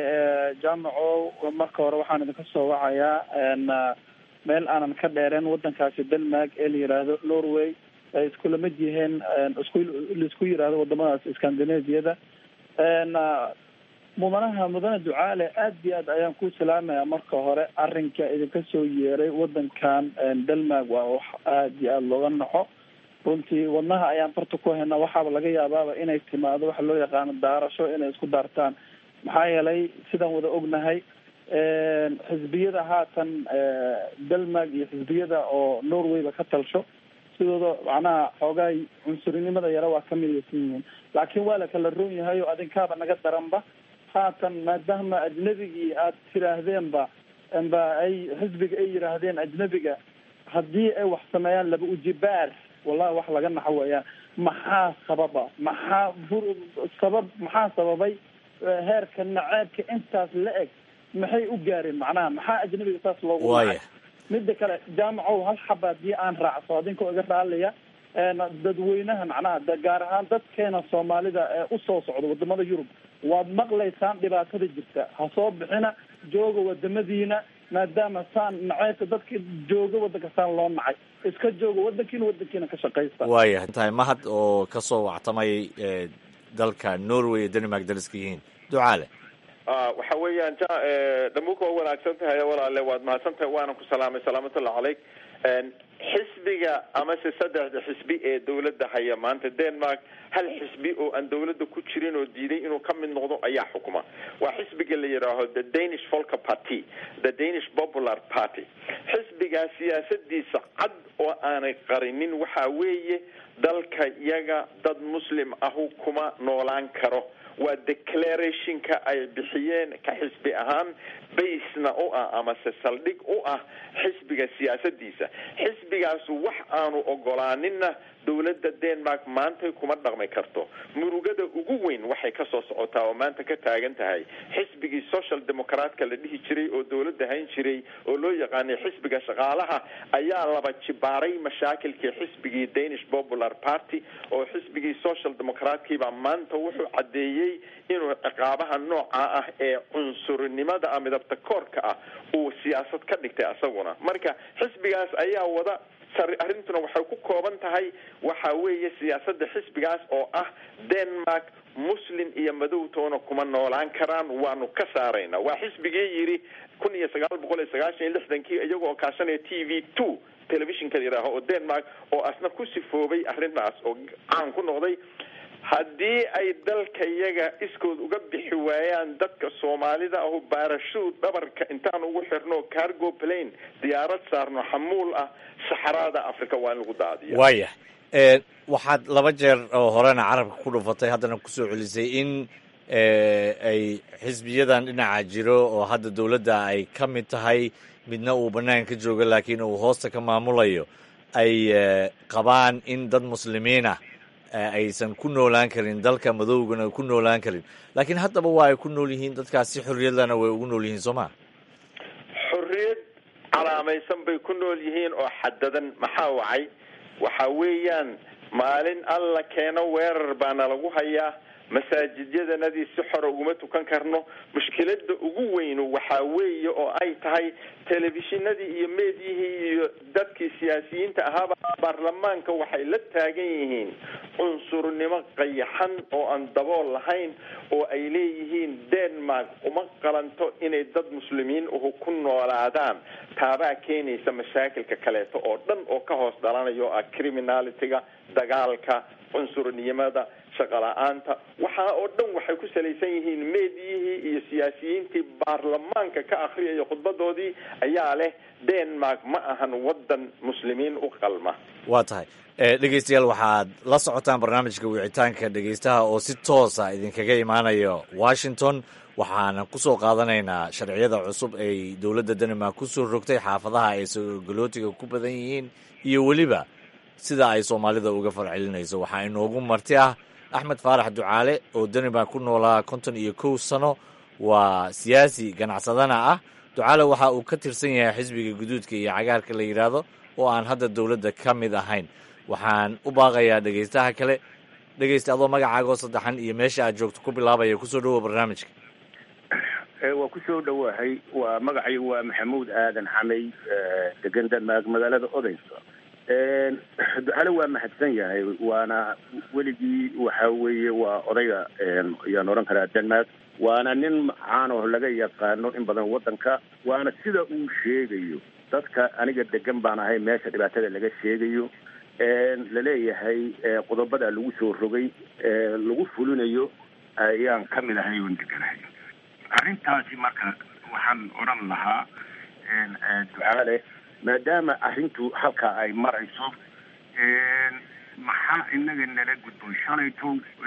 jaamaco marka hore waxaan idinka soo wacayaa meel aanan ka dheereen wadankaasi denmark ee la yidhaahdo norway ay iskula mid yihiin isku laisku yidhaahdo wadamadaas scandinaviyada mudanaha mudane ducaale aad iyo aad ayaan ku salaamaya marka hore arrinka idinka soo yeeray wadankan denmark waa wax aad iyo aada looga naxo runtii wadnaha ayaan farta ku haynaa waxaaba laga yaabaaba inay timaado waxa loo yaqaano daarasho inay isku daartaan maxaa yeelay sidaan wada ognahay xisbiyada haatan denmark iyo xisbiyada oo norwayba ka talsho sidooda macnaha xoogaay cunsurinimada yara waa ka midaysan yihiin laakiin waa la kala roon yahay oo adinkaaba naga daranba haatan maadaama ajnabigii aad tiraahdeenba ba ay xisbiga ay yidhaahdeen ajnabiga haddii ay wax sameeyaan laba ujibaar wallahi wax laga naxo weeyaan maxaa sababa maxaa sabab maxaa sababay heerka naceebka intaas la eg maxay u gaareen macnaha maxaa ajnabiga saas loogu waaya mida kale jaamacow hal xaba haddii aan raacso adinkoo iga raaliya dadweynaha macnaha gaar ahaan dadkeena soomaalida ee usoo socda wadamada yurub waad maqlaysaan dhibaatada jirta ha soo bixina jooga wadamadiina maadaama saan naceybka dadka jooga wadanka saan loo nacay iska jooga wadankiina wadankiina ka shaqaysta waaya tahay mahad oo ka soo wactamayay dalka norway ee denmark dariska yihiin ducaale waxa weeyaan ja dhamuka waa wanaagsan tahay walaale waad mahadsan tahay waana ku salaamay salaamatullah caleyk xisbiga amase saddexda xisbi ee dawladda haya maanta denmark hal xisbi oo aan dawladda ku jirin oo diiday inuu ka mid noqdo ayaa xukuma waa xisbiga la yidhaaho the danish folka party the danish popular party xisbigaa siyaasadiisa cad oo aanay qarinin waxa weeye dalka yaga dad muslim ahu kuma noolaan karo waa declarationka ay bixiyeen ka xisbi ahaan baysna u ah amase saldhig u ah xisbiga siyaasadiisa xisbigaasu wax aanu ogolaaninna dowladda denmark maantay kuma dhaqmi karto murugada ugu weyn waxay kasoo socotaa oo maanta ka taagan tahay xisbigii social democratka la dhihi jiray oo dowladda hayn jiray oo loo yaqaanay xisbiga shaqaalaha ayaa laba jibaaray mashaakilkii xisbigii danish popular party oo xisbigii social democratkiibaa maanta wuxuu caddeeyey inuu ciqaabaha nooca ah ee cunsurnimada ah midabta koorka ah uu siyaasad ka dhigtay asaguna marka xisbigaas ayaa wada arrintuna waxay ku kooban tahay waxa weeye siyaasada xisbigaas oo ah denmark muslim iyo madowtoona kuma noolaan karaan waanu ka saarayna waa xisbigii yidhi kun iyo sagaal boqol iyo sagaashan iyo lixdankii iyagoo kaashanaya t v two telefishinka yidhaaho oo denmark oo asna ku sifoobay arrintaas oo caan ku noqday haddii ay dalka yaga iskood uga bixi waayaan dadka soomaalida ahu baarashuud dhabarka intaan ugu xirno cargo plane diyaarad saarno xamuul ah saxaraada africa waa in lagu daadiya waaya waxaad laba jeer oo horena carabka ku dhufatay haddana kusoo celisay in ay xisbiyadan dhinaca jiro oo hadda dowladda ay ka mid tahay midna uu bannaan ka joogo laakiin uu hoosta ka maamulayo ay qabaan in dad muslimiinah aysan ku noolaan karin dalka madoogana ku noolaan karin laakiin haddaba waa ay ku nool yihiin dadkaas si xorriyadlana way ugu nool yihiin soo ma xorriyad calaamaysan bay ku nool yihiin oo xadadan maxaa wacay waxa weeyaan maalin alla keeno weerar baana lagu hayaa masaajidyadanadii si xora uguma tukan karno mushkilada ugu weynu waxaa weeye oo ay tahay telefishinadii iyo meedyihii iyo dadkii siyaasiyiinta ahaaba baarlamaanka waxay la taagan yihiin cunsurnimo qayaxan oo aan dabool lahayn oo ay leeyihiin denmark uma qalanto inay dad muslimiin uhu ku noolaadaan taabaa keenaysa mashaakilka kaleeto oo dhan oo ka hoos dhalanayo oo ah criminalitiga dagaalka cunsurnimada shaqala-aanta waxaa oo dhan waxay ku salaysan yihiin meedyihii iyo siyaasiyiintii baarlamaanka ka akriyaya khudbadoodii ayaa leh denmark ma ahan wadan muslimiin u qalma waa tahay dhegeystayaal waxaad la socotaan barnaamijka wicitaanka dhegeystaha oo si toosa idinkaga imaanayo washington waxaana kusoo qaadanaynaa sharciyada cusub ay dowladda denmark kusoo rogtay xaafadaha ay sogolootiga ku badan yihiin iyo weliba sida ay soomaalida uga farcelinayso waxaa inoogu marti ah axmed faarax ducaale oo denmark ku noolaa konton iyo kow sano waa siyaasi ganacsadana ah ducaale waxa uu ka tirsan yahay xisbiga guduudka iyo cagaarka la yidhaahdo oo aan hadda dowladda ka mid ahayn waxaan u baaqayaa dhegeystaha kale dhegeysta adoo magacaagoo saddexan iyo meesha aad joogto ku bilaabaya kusoo dhawoa barnaamijka waa kusoo dhowahay waa magacay waa maxamuud aadan xamay degan denmark magaalada odeysa ducale waa mahadsan yahay waana weligii waxa weeye waa odayga ayaan odhan karaa denmark waana nin caanoh laga yaqaano in badan waddanka waana sida uu sheegayo dadka aniga degan baan ahay meesha dhibaatada laga sheegayo laleeyahay qodobada lagu soo rogay lagu fulinayo ayaan ka mid ahay oon deganahay arrintaasi marka waxaan odhan lahaa ducaale maadaama arrintu halkaa ay marayso maxaa inaga nala gudboon shalayto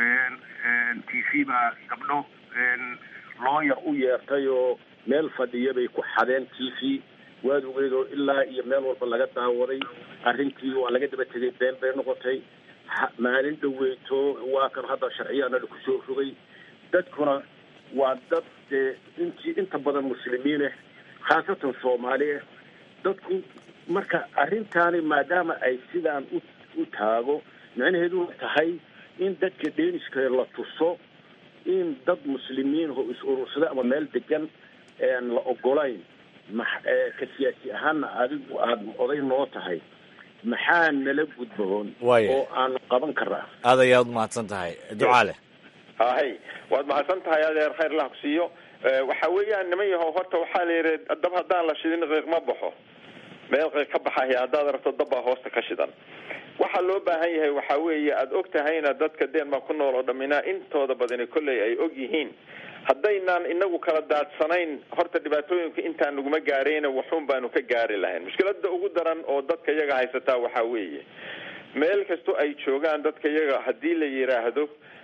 t v baa gabdho looyar u yeertay oo meel fadhiya bay ku xadeen t v waad ogeyd oo ilaa iyo meel walba laga daawaday arrintii waa laga daba tegay been bay noqotay maalin dhaweyto waa kan hadda sharciyaana laku soo rogay dadkuna waa dad dee intii inta badan muslimiineh khaasatan soomaalieh dadku marka arrintaani maadaama ay sidaan u u taago micnaheedu tahay in dadka deenishka la tuso in dad muslimiin oo is urursada ama meel degan la ogolayn ma ka siyaasi ahaanna adigu aada oday noo tahay maxaa nala gudboon oo aanu qaban karaa aad ayaad umahadsan tahay ducaale hay waad mahadsan tahay adeer khayr lah ku siiyo waxa weeyaan niman yahow horta waxaa la yidhi dab haddaan la shidin qiiq ma baxo meel qiiq ka baxaya haddaad aragto dabbaa hoosta ka shidan waxaa loo baahan yahay waxa weeye aada og tahayna dadka denmark ku nool oo dhaminaa intooda badani kolley ay og yihiin haddaynaan inagu kala daadsanayn horta dhibaatooyinka intaan naguma gaarayna waxuun baanu ka gaari lahayn mushkilada ugu daran oo dadka iyaga haysataa waxaa weeye meel kasto ay joogaan dadka iyaga haddii la yidhaahdo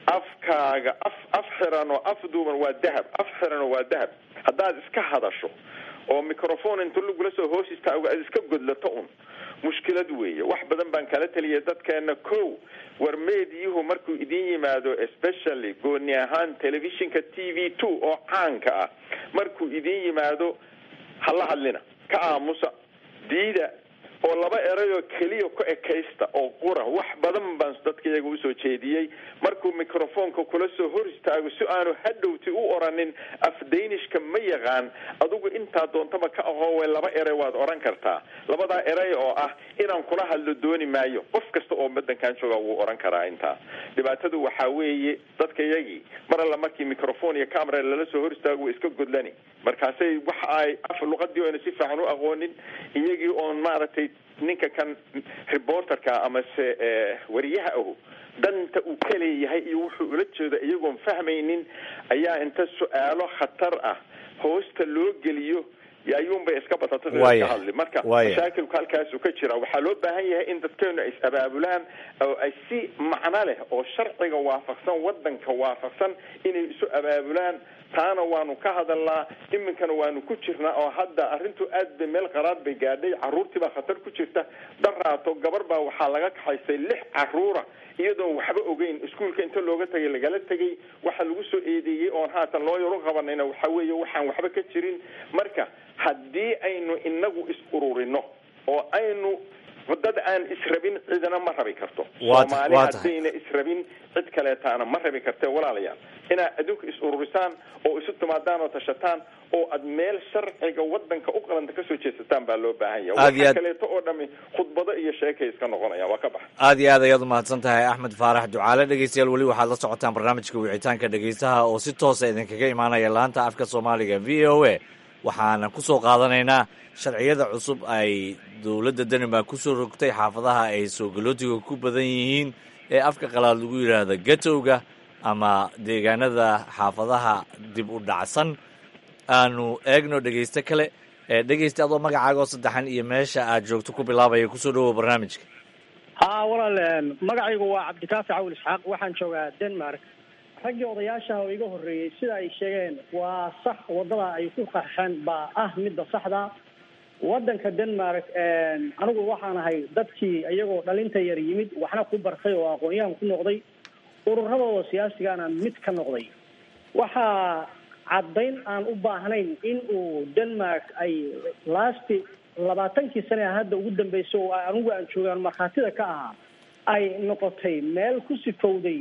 afkaaga af af xiran oo af duuban waa dahab af xiran oo waa dahab haddaad iska hadasho oo microphone inta lagula soo hoos istaago aad iska godlato un mushkilad weeye wax badan baan kala taliyay dadkeena ko war meediyuhu markuu idin yimaado especially gooni ahaan telefishinka t v two oo caanka ah markuu idin yimaado hala hadlina ka aamusa diida oo laba erayoo keliya ku ekaysta oo qura wax badan baan dadka iyaga usoo jeediyey markuu microfonka kula soo hor istaago si aanu hadhowti u oranin afdaynishka ma yaqaan adigu intaa doontaba ka ahoowe laba eray waad oran kartaa labadaa eray oo ah inaan kula hadlo dooni maayo qof kasta oo badankan jooga wuu oran karaa intaa dhibaatadu waxaa weeye dadka iyagii mar alla markii microphone iyo camera lala soo hor istaago way iska godlani markaasay waxa ay af luqadii oyna si fiican u aqoonin iyagii oon maaragtay ninka kan reporterka amase wariyaha ahu danta uu ka leeyahay iyo wuxuu ula jeedo iyagoon fahmaynin ayaa inta su-aalo khatar ah hoosta loo geliyo ayuunbay iska batatay Waaya. ka hadli marka Waaya. mashaakilku halkaasu ka jira waxaa loo baahan yahay in dadkeenu ay is-abaabulaan oo ay si macno leh oo sharciga waafaqsan wadanka waafaqsan inay isu abaabulaan taana waanu ka hadalnaa iminkana waanu ku jirnaa oo hadda arrintu aad bay meel qaraad bay gaadhay caruurtii baa khatar ku jirta daraato gabar baa waxaa laga kaxaysay lix caruura iyadoon waxba ogeyn iskuulka inta looga tagay lagala tegay waxa lagu soo eedeeyey oon haatan loo yaro qabanayna waxa weeye waxaan waxba ka jirin marka haddii aynu inagu is ururino oo aynu dad aan israbin cidina ma rabi karto Waa ta- soomaali waa tahay. haddayna israbin cid kaleetaana ma rabi kartee walaalayaal inaad adduunka is ururisaan oo isu timaadaan oo tashataan oo aad meel sharciga wadanka u qalanta kasoo jeesataan baa loo baahan yahay Aad iyo waxa aad- kaleeto oo dhami khudbado iyo sheekay iska noqonayaan waa ka bax aad iyo aad ayaad umahadsan tahay axmed faarax ducaale dhegeystayaal weli waxaad la socotaan barnaamijka wicitaanka dhegeystaha oo si toosa idinkaga imaanaya laanta afka soomaaliga v o a waxaana ku soo qaadanaynaa sharciyada cusub ay dowladda denmark ku soo rogtay xaafadaha ay soo galootiga ku badan yihiin ee afka qalaad lagu yidhaahdo gatowga ama deegaanada xaafadaha dib u dhacsan aanu eegno dhegeysto kale ee dhegeysta adoo magacaaga oo saddexan iyo meesha aad joogto ku bilaabaya kusoo dhawow barnaamijka haa walaal magacaygu waa cabdikaafi cawil isxaaq waxaan joogaa denmark raggii odayaashaha oo iga horreeyey sida ay sheegeen waa sax wadada ay ku qarxeen baa ah midda saxda wadanka denmark anigu waxaan ahay dadkii iyagoo dhalinta yar yimid waxna ku bartay oo aqoon-yahan ku noqday ururadooda siyaasigana mid ka noqday waxaa caddayn aan u baahnayn in uu denmark ay lasti labaatankii sane a hadda ugu dambeysay oo anigu aan joogaan markhaatida ka ahaa ay noqotay meel ku sifowday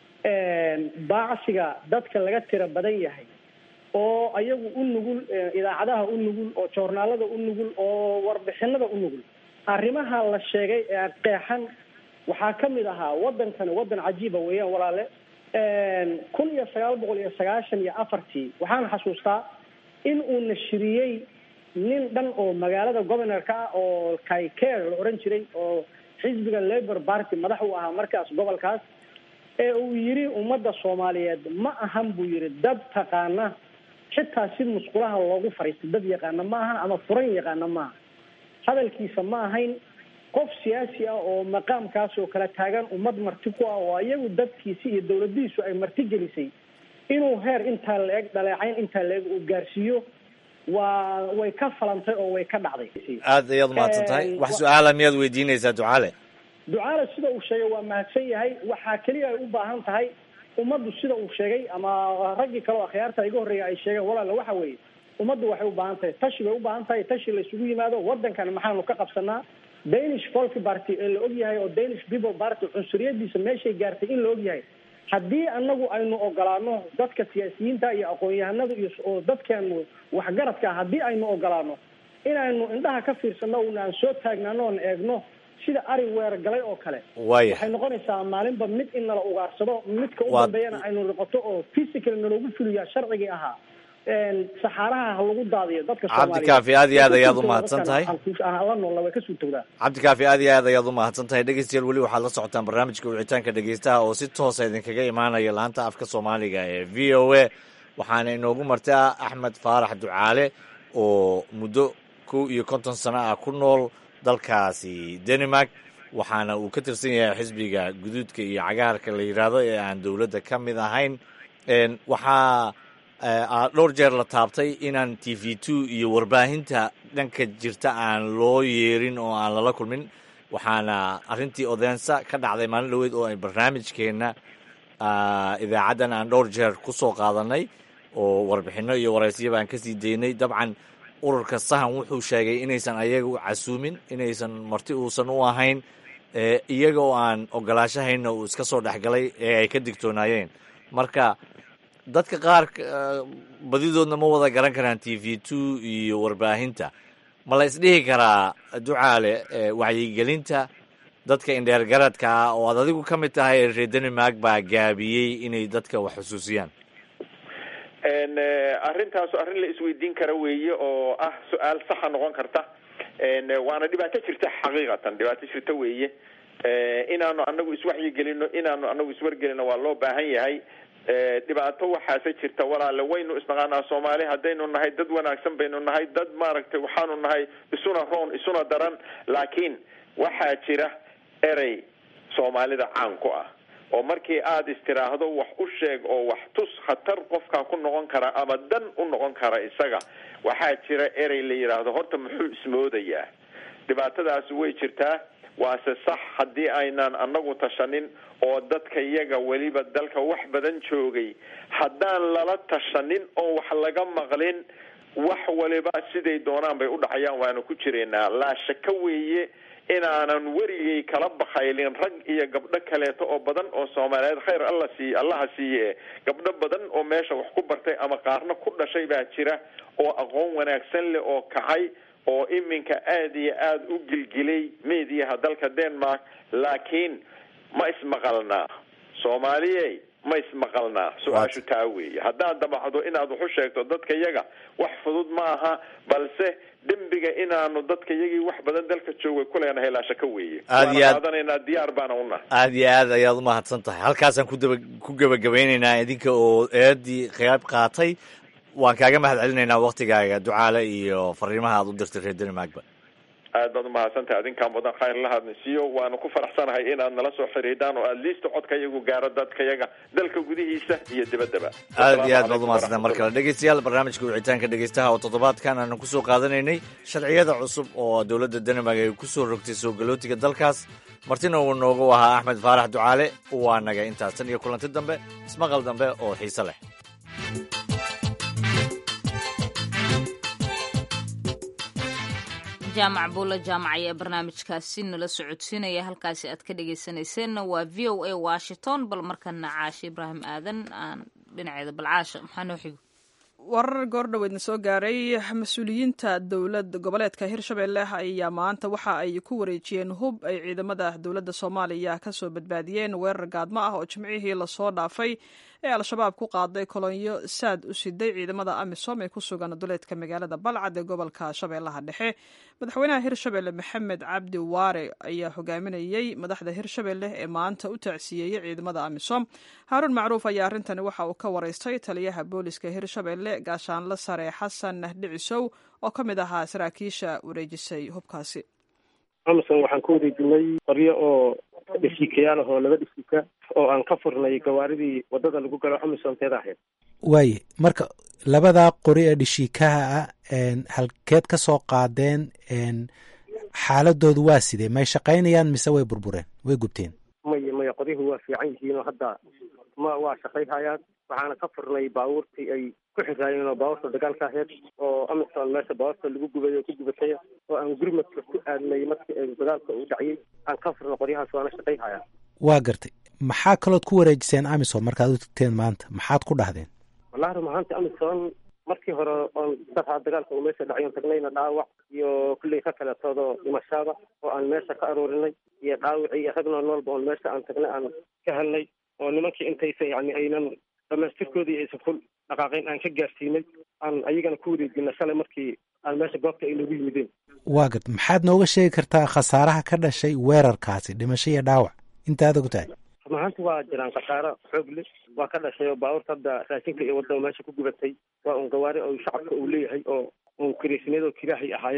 baacsiga dadka laga tira badan yahay oo ayagu u nugul idaacadaha u nugul oo joornaalada u nugul oo warbixinada u nugul arrimaha la sheegay ee qeexan waxaa ka mid ahaa wadankani wadan cajiiba weeyaan walaale kun iyo sagaal boqol iyo sagaashan iyo afartii waxaan xasuustaa in uu nashiriyey nin dhan oo magaalada governorka ah oo kayker la oran jiray oo xisbiga labour party madax u ahaa markaas gobolkaas ee uu yidhi ummadda soomaaliyeed ma ahan buu yidhi dad taqaana xitaa si musqulaha loogu fariistay dad yaqaana ma ahan ama furan yaqaana maaha hadalkiisa ma ahayn qof siyaasi ah oo maqaamkaas oo kala taagan ummad marti ku ah oo iyagu dadkiisi iyo dawladiisu ay marti gelisay inuu heer intaa la-eg dhaleecayn intaa la-eg uu gaarsiiyo waa way ka falantay oo way ka dhacday aad ayaad umahadsan tahay wax su-aala miyaad weydiinaysaa ducaale ducaale sida uu sheegay waa mahadsan yahay waxaa keliya ay u baahan tahay ummaddu sida uu sheegay ama raggii kale oo akhyaarta iga horreeya ay sheegeen walaala waxa weeye ummaddu waxay u baahan tahay tashi bay u baahan tahay tashi la isugu yimaado wadankan maxaanu ka qabsanaa danish folk party ee la og yahay oo danish people party cunsuriyadiisa meeshay gaartay in la og yahay haddii anagu aynu ogolaano dadka siyaasiyiinta iyo aqoon-yahanada iyo oo dadkeenu waxgaradka ah haddii aynu ogolaano inaynu indhaha ka fiirsano una aan soo taagnaano oon eegno sida ari weer galay oo kale Waaya. waxay noqonaysaa maalinba mid in nala ugaarsado midka u Waa- dambeeyana aynu noqoto oo physical naloogu fuliyaa sharcigii ahaa saxaaraha ha lagu daadiyo dadka Cabdi Kaafi, aad iyo aad ayaad u mahadsan tahay. la noola way ka suurtowdaa cabdikaafi aad iyo aad ayaad u mahadsan tahay dhegeystayaal weli waxaad la socotaan barnaamijka wicitaanka dhegeystaha oo si toosa idinkaga imaanaya laanta afka soomaaliga ee v o a waxaana inoogu martaa axmed faarax ducaale oo muddo kow iyo konton sano ah ku nool dalkaasi denmark waxaana uu ka tirsan yahay xisbiga guduudka iyo cagaarka la yidhaahdo ee aan dowladda ka mid ahayn waxaa dhowr jeer la taabtay inaan t v two iyo warbaahinta dhanka jirta aan loo yeerin oo aan lala kulmin waxaana arrintii odeensa ka dhacday maalin dhaweyd oo ay barnaamijkeenna idaacaddan aan dhowr jeer ku soo qaadanay oo warbixinno iyo waraysyaba aan kasii daynay dabcan ururka sahan wuxuu sheegay inaysan ayaga u casuumin inaysan marti uusan u ahayn iyaga oo aan ogolaashahayna uu iska soo dhexgalay ee ay ka digtoonaayeen marka dadka qaar badidoodna ma wada garan karaan t v two iyo warbaahinta ma la isdhihi karaa ducaale wacyigelinta dadka indheergaradka ah oo aad adigu ka mid tahay reer denmark baa gaabiyey inay dadka wax xusuusiyaan arrintaasu arrin la isweydiin kara weeye oo ah su-aal saxa noqon karta waana dhibaato jirta xaqiiqatan dhibaato jirta weeye inaanu anagu iswaxyigelino inaanu anagu iswargelino waa loo baahan yahay dhibaato waxaase jirta walaale waynu isnaqaanaa soomaali haddaynu nahay dad wanaagsan baynu nahay dad maaragtay waxaanu nahay isuna roon isuna daran laakiin waxaa jira erey soomaalida caan ku ah oo markii aada istiraahdo wax u sheeg oo wax tus khatar qofkaa ku noqon kara ama dan u noqon kara isaga waxaa jira erey la yidhaahdo horta muxuu ismoodayaa dhibaatadaasi way jirtaa waase sax haddii aynaan anagu tashanin oo dadka iyaga weliba dalka wax badan joogay haddaan lala tashanin oo wax laga maqlin wax waliba siday doonaan bay u dhacayaan waanu ku jiraynaa laa shaka weeye inaanan werigay kala bakaylin rag iyo gabdho kaleeto oo badan oo soomaaliyeed khayr alla siiye allaha siiye gabdho badan oo meesha wax ku bartay ama qaarna ku dhashay baa jira oo aqoon wanaagsan leh oo kacay oo iminka aada iyo aada u gilgilay mediaha dalka denmark laakiin ma ismaqalnaa soomaaliye ma ismaqalnaa su-aashu taa weeye haddaad damacdo inaad wax u sheegto dadka yaga wax fudud ma aha balse dembiga inaanu dadka yagii wax badan dalka joogay ku leenahay laashaka weeye Aad iyo waana aad- qaadanaynaa diyaar baana unahay aada iyo aad ayaad umahadsan tahay halkaasaan ku daba ku gebagabeynaynaa idinka oo eedii qayb qaatay waan kaaga mahad celinaynaa waktigaaga ducaale iyo fariimaha aad u dirtay reer denmarkba aad baad umahadsantahay adinkaan mudan khayr la hadnasiiyo waanu ku faraxsanahay inaad nala soo xiriidaan oo aad liista codka yagu gaaro dadka yaga dalka gudihiisa iyo dibaddaba aad iyo aad baad umahadsantahay mar kale dhegeystayaal barnaamijka wicitaanka dhegeystaha oo toddobaadkan aanu kusoo qaadanaynay sharciyada cusub oo dowladda denmark ay kusoo rogtay soo galootiga dalkaas martina uu noogu ahaa axmed faarax ducaale waa naga intaas tan iyo kulanti dambe ismaqal dambe oo xiise leh jaamac buulla jaamac ayaa barnaamijkaasi nala socodsiinaya halkaasi aad ka dhegeysaneyseenna waa v o a washington bal markana caashe ibraahim aadan aan dhinaceeda balcaasha maxaa noo xigo warar goordhoweedna soo gaaray mas-uuliyiinta dowlad goboleedka hirshabelle ayaa maanta waxa ay ku wareejiyeen hub ay ciidamada dowladda soomaaliya kasoo badbaadiyeen weerar gaadmo ah oo jimcihii lasoo dhaafay ee al-shabaab ku qaaday kolonyo saad u siday ciidamada amisom ee ku sugan duleedka magaalada balcad ee gobolka shabeellaha dhexe madaxweynaha hirshabelle maxamed cabdi waare ayaa hogaaminayey madaxda hirshabelle ee maanta u tacsiyeeyey ciidamada amisom haaruun macruuf ayaa arrintani waxa uu ka waraystay taliyaha booliska hirshabelle gaashaanle sare xasan dhicisow oo ka mid ahaa saraakiisha wareejisay hubkaasi amison waxaan ku wareejinay qoryo oo dhisiikayaal ah oo laba dhisiika oo aan ka furnay gawaaridii wadada lagu galo amisonteeda ahayd waaye marka labadaa qori ee dhishiikaha ah een, halkeed ka soo qaadeen een, xaaladoodu waa sidee may shaqaynayaan mise way burbureen way gubteen maya maya qoryuhu waa fiican yihiin oo hadda ma waa shaqayhayaan waxaana ka furnay baabuurtii ay ku xiraayeen oo baabuurta dagaalka ahayd oo amison meesha baabuurta lagu gubay oo ku gubatay oo aan gurmadka ku aadnay markii ay dagaalka uu dhaciyey aan ka furnay qoryahaas waana shaqayhayaan waa gartay maxaa kalood ku wareejiseen amisom markaad u tagteen maanta maxaad ku dhahdeen wallahi run ahaanti amison markii hore oon darhaa dagaalka uu meesha dhacay oon tagnayna dhaawac iyo kulley ka kaletoodoo dhimashada oo aan meesha ka aruurinay iyo dhaawicii iyo ragna noolba oon meesha aan tagnay aan ka helnay oo nimankii intaysa yani aynan dhamaystirkoodii aysan ku dhaqaaqayn aan ka gaarsiinay aan ayagana ku wareejina shalay markii aan meesha goobta ay nagu yimideen waa gartay maxaad nooga sheegi kartaa khasaaraha ka dhashay weerarkaasi dhimasho iyo dhaawac intaad og tahay run ahaanti waa jiraan khasaaro xoog leh waa ka dhashay oo baabuurta hadda raashinka iyo wadada meesha ku gubatay waa un gawaari oo shacabka uu leeyahay oo un kiraysineed oo kiraahay ahaayeen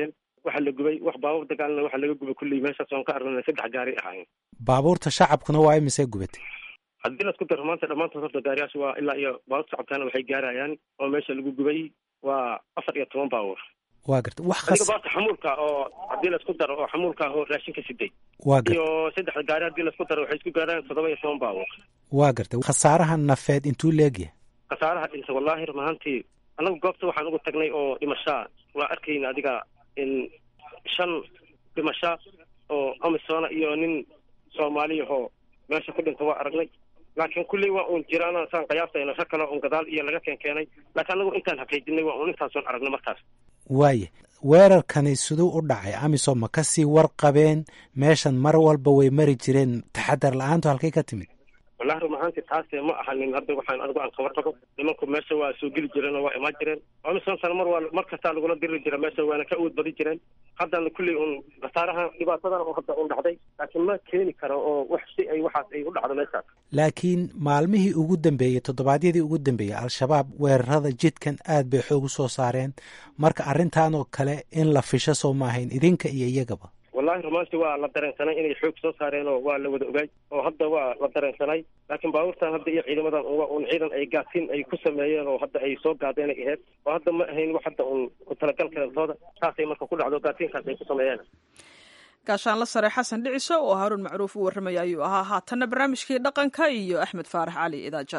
waxa la gubay wax baabuur dagaalna waxa laga gubay kulley meeshaas oon ka aragnay saddex gaari ahaayeen baabuurta shacabkuna waa imisee gubatay haddii laisku daro maanta dhammaantood horta gaariyaasha waa ilaa iyo baabuurta shacabkana waxay gaarayaan oo meesha lagu gubay waa afar iyo toban baabuur waa garta wax adiga khas baabuurta xamuulka oo haddii laisku daro oo xamuulka oo raashinka siday waa garta iyo saddexda gaari haddii laisku daro waxay isku gaaraan toddoba iyo toban baabuur waa garta khasaaraha nafeed intuu leegyahay khasaaraha dhinta wallaahi run ahaantii anagu goobta waxaan ugu tagnay oo dhimashaa waa arkayna adiga in shan dhimasha oo amisona iyo nin soomaaliyahoo meesha ku dhinta waa aragnay laakiin kulley waa uun jiraana saan qiyaastayna rag kale uun gadaal iyo laga keen keenay laakiin anagu intaan xaqiijinay waa uun intaasoon aragnay markaas waaya weerarkani siduu u dhacay amisom ma kasii warqabeen meeshan mar walba way mari jireen taxadar la-aantu halkay ka timid wallahi run ahaantii taase ma ahanin hadda waxaan anigu aan kabar qabo nimanku meesha waa soo geli jireen oo waa imaan jireen amisom sana mar waa mar kastaa lagula diriri jira meesha waana ka awood badi jireen haddana kulley un khasaaraha dhibaatadan oo hadda un dhacday laakiin ma keeni karo oo wax si ay waxaas ay u dhacdo meeshaas laakiin maalmihii ugu dambeeyey toddobaadyadii ugu dambeeyey al-shabaab weerarada jidkan aad bay xoog u soo saareen marka arrintan oo kale in la fisho soo maahayn idinka iyo iyagaba wallahi rumaantii waa la dareensanay inay xoog soo saareen oo waa la wada ogaay oo hadda waa la dareensanay laakiin baabuurtan hadda iyo ciidamadan waa un ciidan ay gaadsiin ay ku sameeyeen oo hadda ay soo gaadeen ay ahayd oo hadda ma ahayn wax hadda un ku talagal kalentooda saasay marka ku dhacdo gaadsiinkaas ay ku sameeyeen gaashaanla sare xasan dhiciso oo haaruun macruuf u warramaya ayuu ahaa haatanna barnaamijkii dhaqanka iyo axmed faarax cali idaaja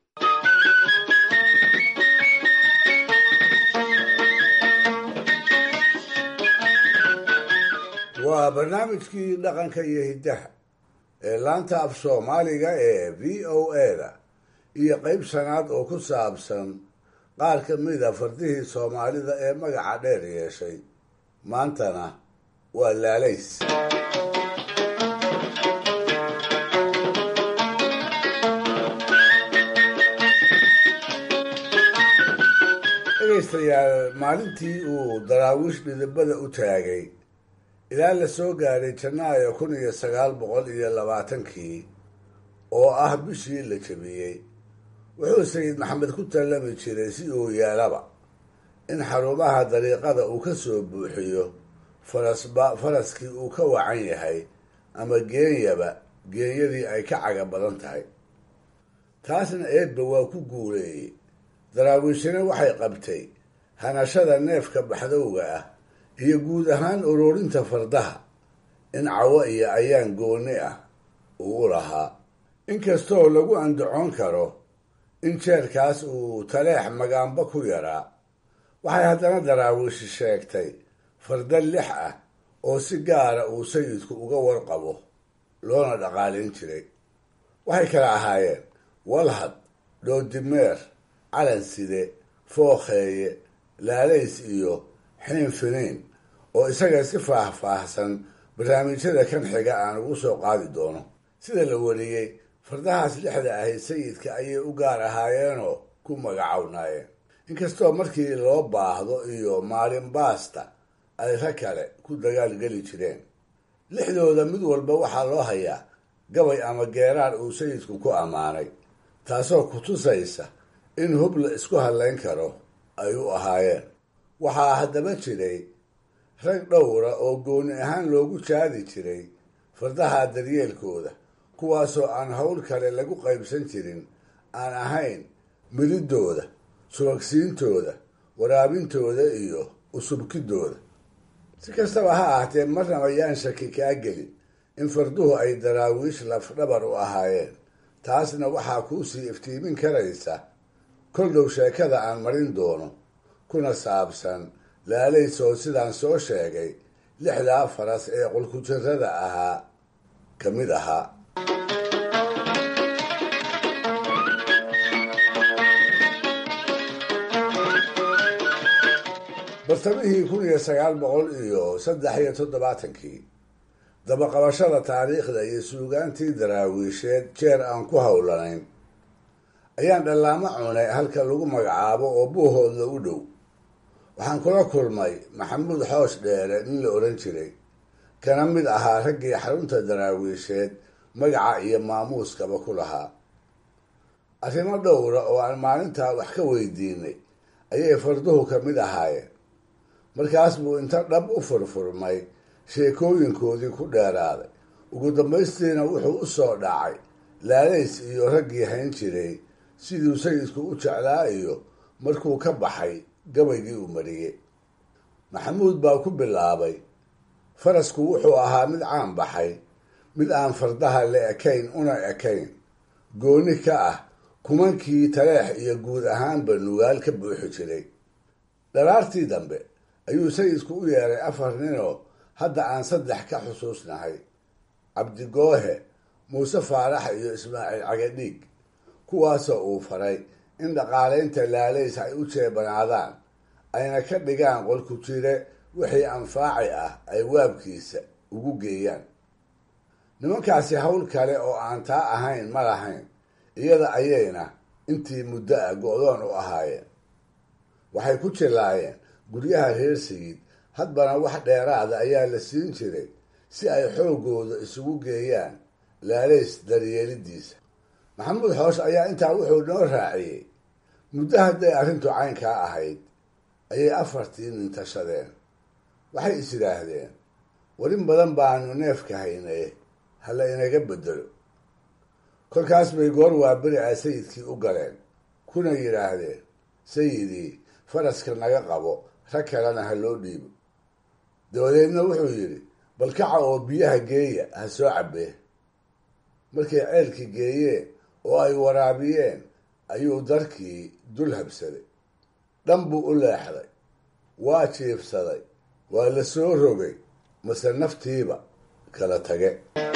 waa barnaamijkii dhaqanka iyo hiddaha ee laanta af soomaaliga ee v o a-da iyo qayb shanaad oo ku saabsan qaar ka mida fardihii soomaalida ee magaca dheer yeeshay maantana waa laalays dhegaystayaal maalintii uu daraawiish dhidibada u taagay ilaa la soo gaaray janaayo kun iyo sagaal boqol iyo labaatankii oo ah bishii la jebiyey wuxuu sayid maxamed ku tallami jiray si uu yeelaba in xarumaha dariiqada uu ka soo buuxiyo farasba faraskii uu ka wacan yahay ama geenyaba geenyadii ay ka caga badan tahay taasna eebba waa ku guuleeyey daraawiishina waxay qabtay hanashada neefka baxdowga ah iyo guud ahaan ururinta fardaha in cawo iyo ayaan gooni ah uu u lahaa inkastoo lagu andacoon karo in jeerkaas uu taleex magaanba ku yaraa waxay haddana daraawiishi sheegtay farda lix ah oo si gaara uu sayidku uga warqabo loona dhaqaalayn jiray waxay kala ahaayeen walhad dhoodimeer calanside fookheeye laalays iyo xiin finiin oo isaga si faah-faahsan barnaamijyada kan xiga aan ugu soo qaadi doono sida la wariyey fardahaas lixda ahayd sayidka ayay u gaar ahaayeenoo ku magacownaayeen inkastoo markii loo baahdo iyo maalin baasta ay rag kale ku dagaalgeli jireen lixdooda mid walba waxaa loo hayaa gabay ama geeraar uu sayidku ku ammaanay taasoo ku tusaysa in hub la isku hadlayn karo ay u ahaayeen waxaa haddaba jiray rag dhowra oo gooni ahaan loogu jaadi jiray fardaha daryeelkooda kuwaasoo aan howl kale lagu qaybsan jirin aan ahayn mididooda subagsiintooda waraabintooda iyo usubkidooda si kastaba ha ahaatee marnaba yaan shaki kaa gelin in farduhu ay daraawiish lafdhabar u ahaayeen taasna waxaa kuusii iftiimin karaysa kol dhow sheekada aan marin doono kuna saabsan laalays oo sidaan soo sheegay lixdaa faras ee qulkujirada ahaa ka mid ahaa bartamihii kun iyo sagaal boqol iyo saddex iyo toddobaatankii dabaqabashada taariikhda iyo suugaantii daraawiisheed jeer aan ku howlanayn ayaan dhallaamo cunay halka lagu magacaabo oo buuhoodla u dhow waxaan kula kulmay maxamuud xoosh dheere nin la odhan jiray kana mid ahaa raggii xarunta daraawiisheed magaca iyo maamuuskaba ku lahaa arrimo dhowra oo aan maalintaa wax ka weydiinay ayay farduhu ka mid ahaayeen markaas buu inta dhab u furfurmay sheekooyinkoodii ku dheeraaday ugu dambaystiina wuxuu u soo dhacay laalays iyo raggii hayn jiray siduu sayidku u jeclaa iyo markuu ka baxay gabaygii uu mariyey maxamuud baa ku bilaabay farasku wuxuu ahaa mid caan baxay mid aan fardaha la ekayn una ekayn gooni ka ah kumankii taleex iyo guud ahaanba nugaal ka buuxi jiray dharaartii dambe ayuu sayidku u yeeray afar ninoo hadda aan saddex ka xusuusnahay cabdigoohe muuse faarax iyo ismaaciil cagadhiig kuwaasoo uu faray in dhaqaalaynta laalays ay u jeebanaadaan ayna ka dhigaan qolku jire wixii anfaaci ah ay waabkiisa ugu geeyaan nimankaasi hawl kale oo aan taa ahayn ma lahayn iyada ayayna intii muddo ah go-doon u ahaayeen waxay ku jilaayeen guryaha reer sayid hadbana wax dheeraada ayaa la siin jiray si ay xooggooda isugu geeyaan laalays daryeelidiisa maxamuud xoosh ayaa intaa wuxuu noo raaciyey muddo hadday arrintu caynkaa ahayd ayay afartii nin tashadeen waxay is yidhaahdeen warin badan baanu neefka haynay hala inaga bedelo kolkaas bay goor waaberi ah sayidkii u galeen kuna yidhaahdeen sayidii faraska naga qabo rag kalena ha loo dhiibo dabadeedna wuxuu yidhi balkaca oo biyaha geeya ha soo cabbee markay ceelkii geeyeen oo ay waraabiyeen ayuu darkii dul habsaday dhan buu u leexday waa jiifsaday waa la soo rogay mase naftiiba kala tage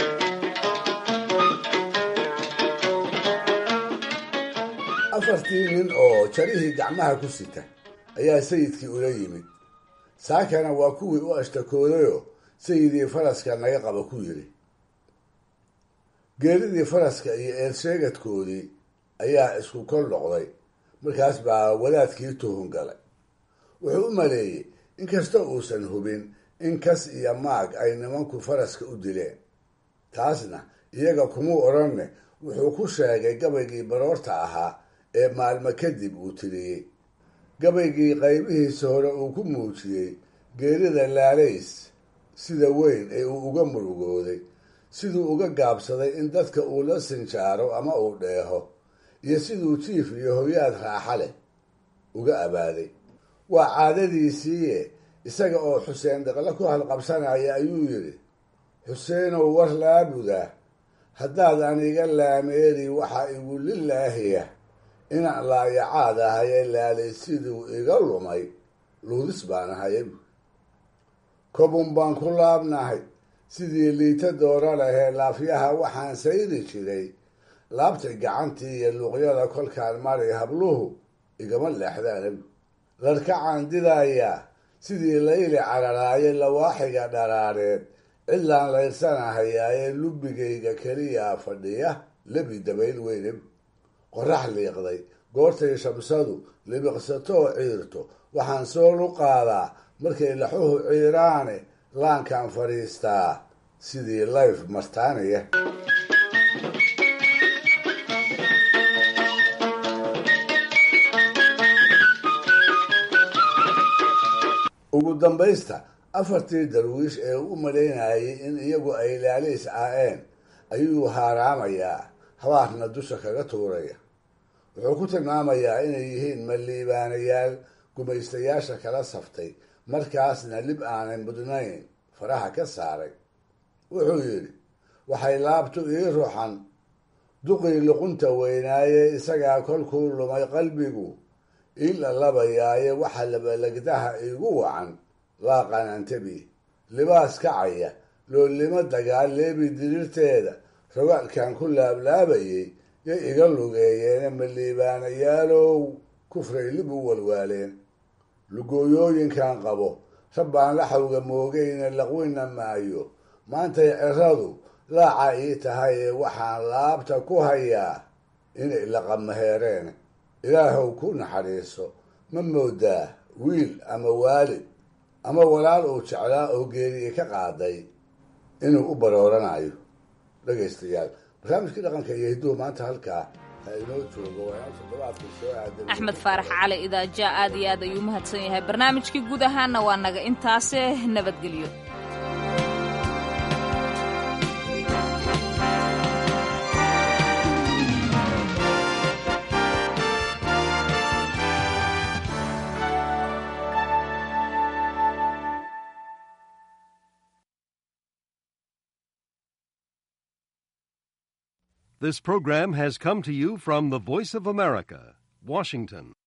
afartii nin oo jarihii gacmaha ku sita ayaa sayidkii ula yimid saakana waa kuwii u ashtakoodayoo sayidii faraska naga qaba ku yidhi geeridii faraska iyo eersheegadkoodii ayaa isku kol noqday markaas baa wadaadkii tuhun galay wuxuu u maleeyey inkasta uusan hubin in kas iyo maag ay nimanku faraska u dileen taasna iyaga kumuu odhanne wuxuu ku sheegay gabaygii baroorta ahaa ee maalmo kadib uu tiriyey gabaygii qaybihiisa hore uu ku muujiyey geerida laalays sida weyn ee uu uga murugooday siduu uga gaabsaday in dadka uu la sinjaaro ama uu dheeho iyo siduu jiif iyo hoyaad raaxa leh uga abaaday waa caadadiisiiye isaga oo xuseen daqle ku halqabsanaya ayuu yidhi xuseenow war laabuda haddaad aniga laameeri waxaa igu lilaahiya inaan laayacaad ahaye laalay siduu iga lumay luudis baan ahaye kobun baan ku laabnahay sidii liita doora lahee laafyaha waxaan sayri jiray laabtay gacantii iyo luuqyada kolkaan mari habluhu igama leexdaan larkacaan didayaa sidii layli cararaaye lawaaxiga dharaareed cidlaan layrsanahayaayee lubbigayga keliyaa fadhiya lebi dabayl weyne qorax liiqday goortay shamsadu libiqsatoo ciirto waxaan soo luqaadaa markay laxuhu ciiraane laankaan fadhiistaa sidii layf martaanaya ugu dambaysta afartii darwiish ee u malaynayay in iyagu ay laalays aa'een ayuu haaraamayaa habaarna dusha kaga tuuraya wuxuu ku tilmaamayaa inay yihiin maliibaanayaal gumaystayaasha kala saftay markaasna lib aanay mudnayn faraha ka saaray wuxuu yidhi waxay laabtu ii ruxan duqii luqunta weynaaye isagaa kolkuu lumay qalbigu ii lalabayaaye waxa labalagdaha iigu wacan laaqanantabi libaas kacaya loolimo dagaal leebi diriirteeda rogaalkan ku laablaabayay yay iga lugeeyeene maliibaanayaalow kufray lib u walwaaleen lugooyooyinkan qabo rabbaan laxawga moogayna laqwina maayo maantay ciradu laaca ii tahay ee waxaan laabta ku hayaa inay laqamaheereen ilaahow ku naxariiso ma moodaa wiil ama waalid ama walaal uu jeclaa oo geeriye ka qaaday inuu u barooranayo dhegaystayaal barnaamijkii dhaqanka iyo hidduhu maanta halkaa ha inoo joogo waa inaan toddobaadka soo aadan axmed faarax cali idaaja aad iyo aad ayuu mahadsan yahay barnaamijkii guud ahaanna waa naga intaase nabadgelyo This program has come to you from the Voice of America, Washington.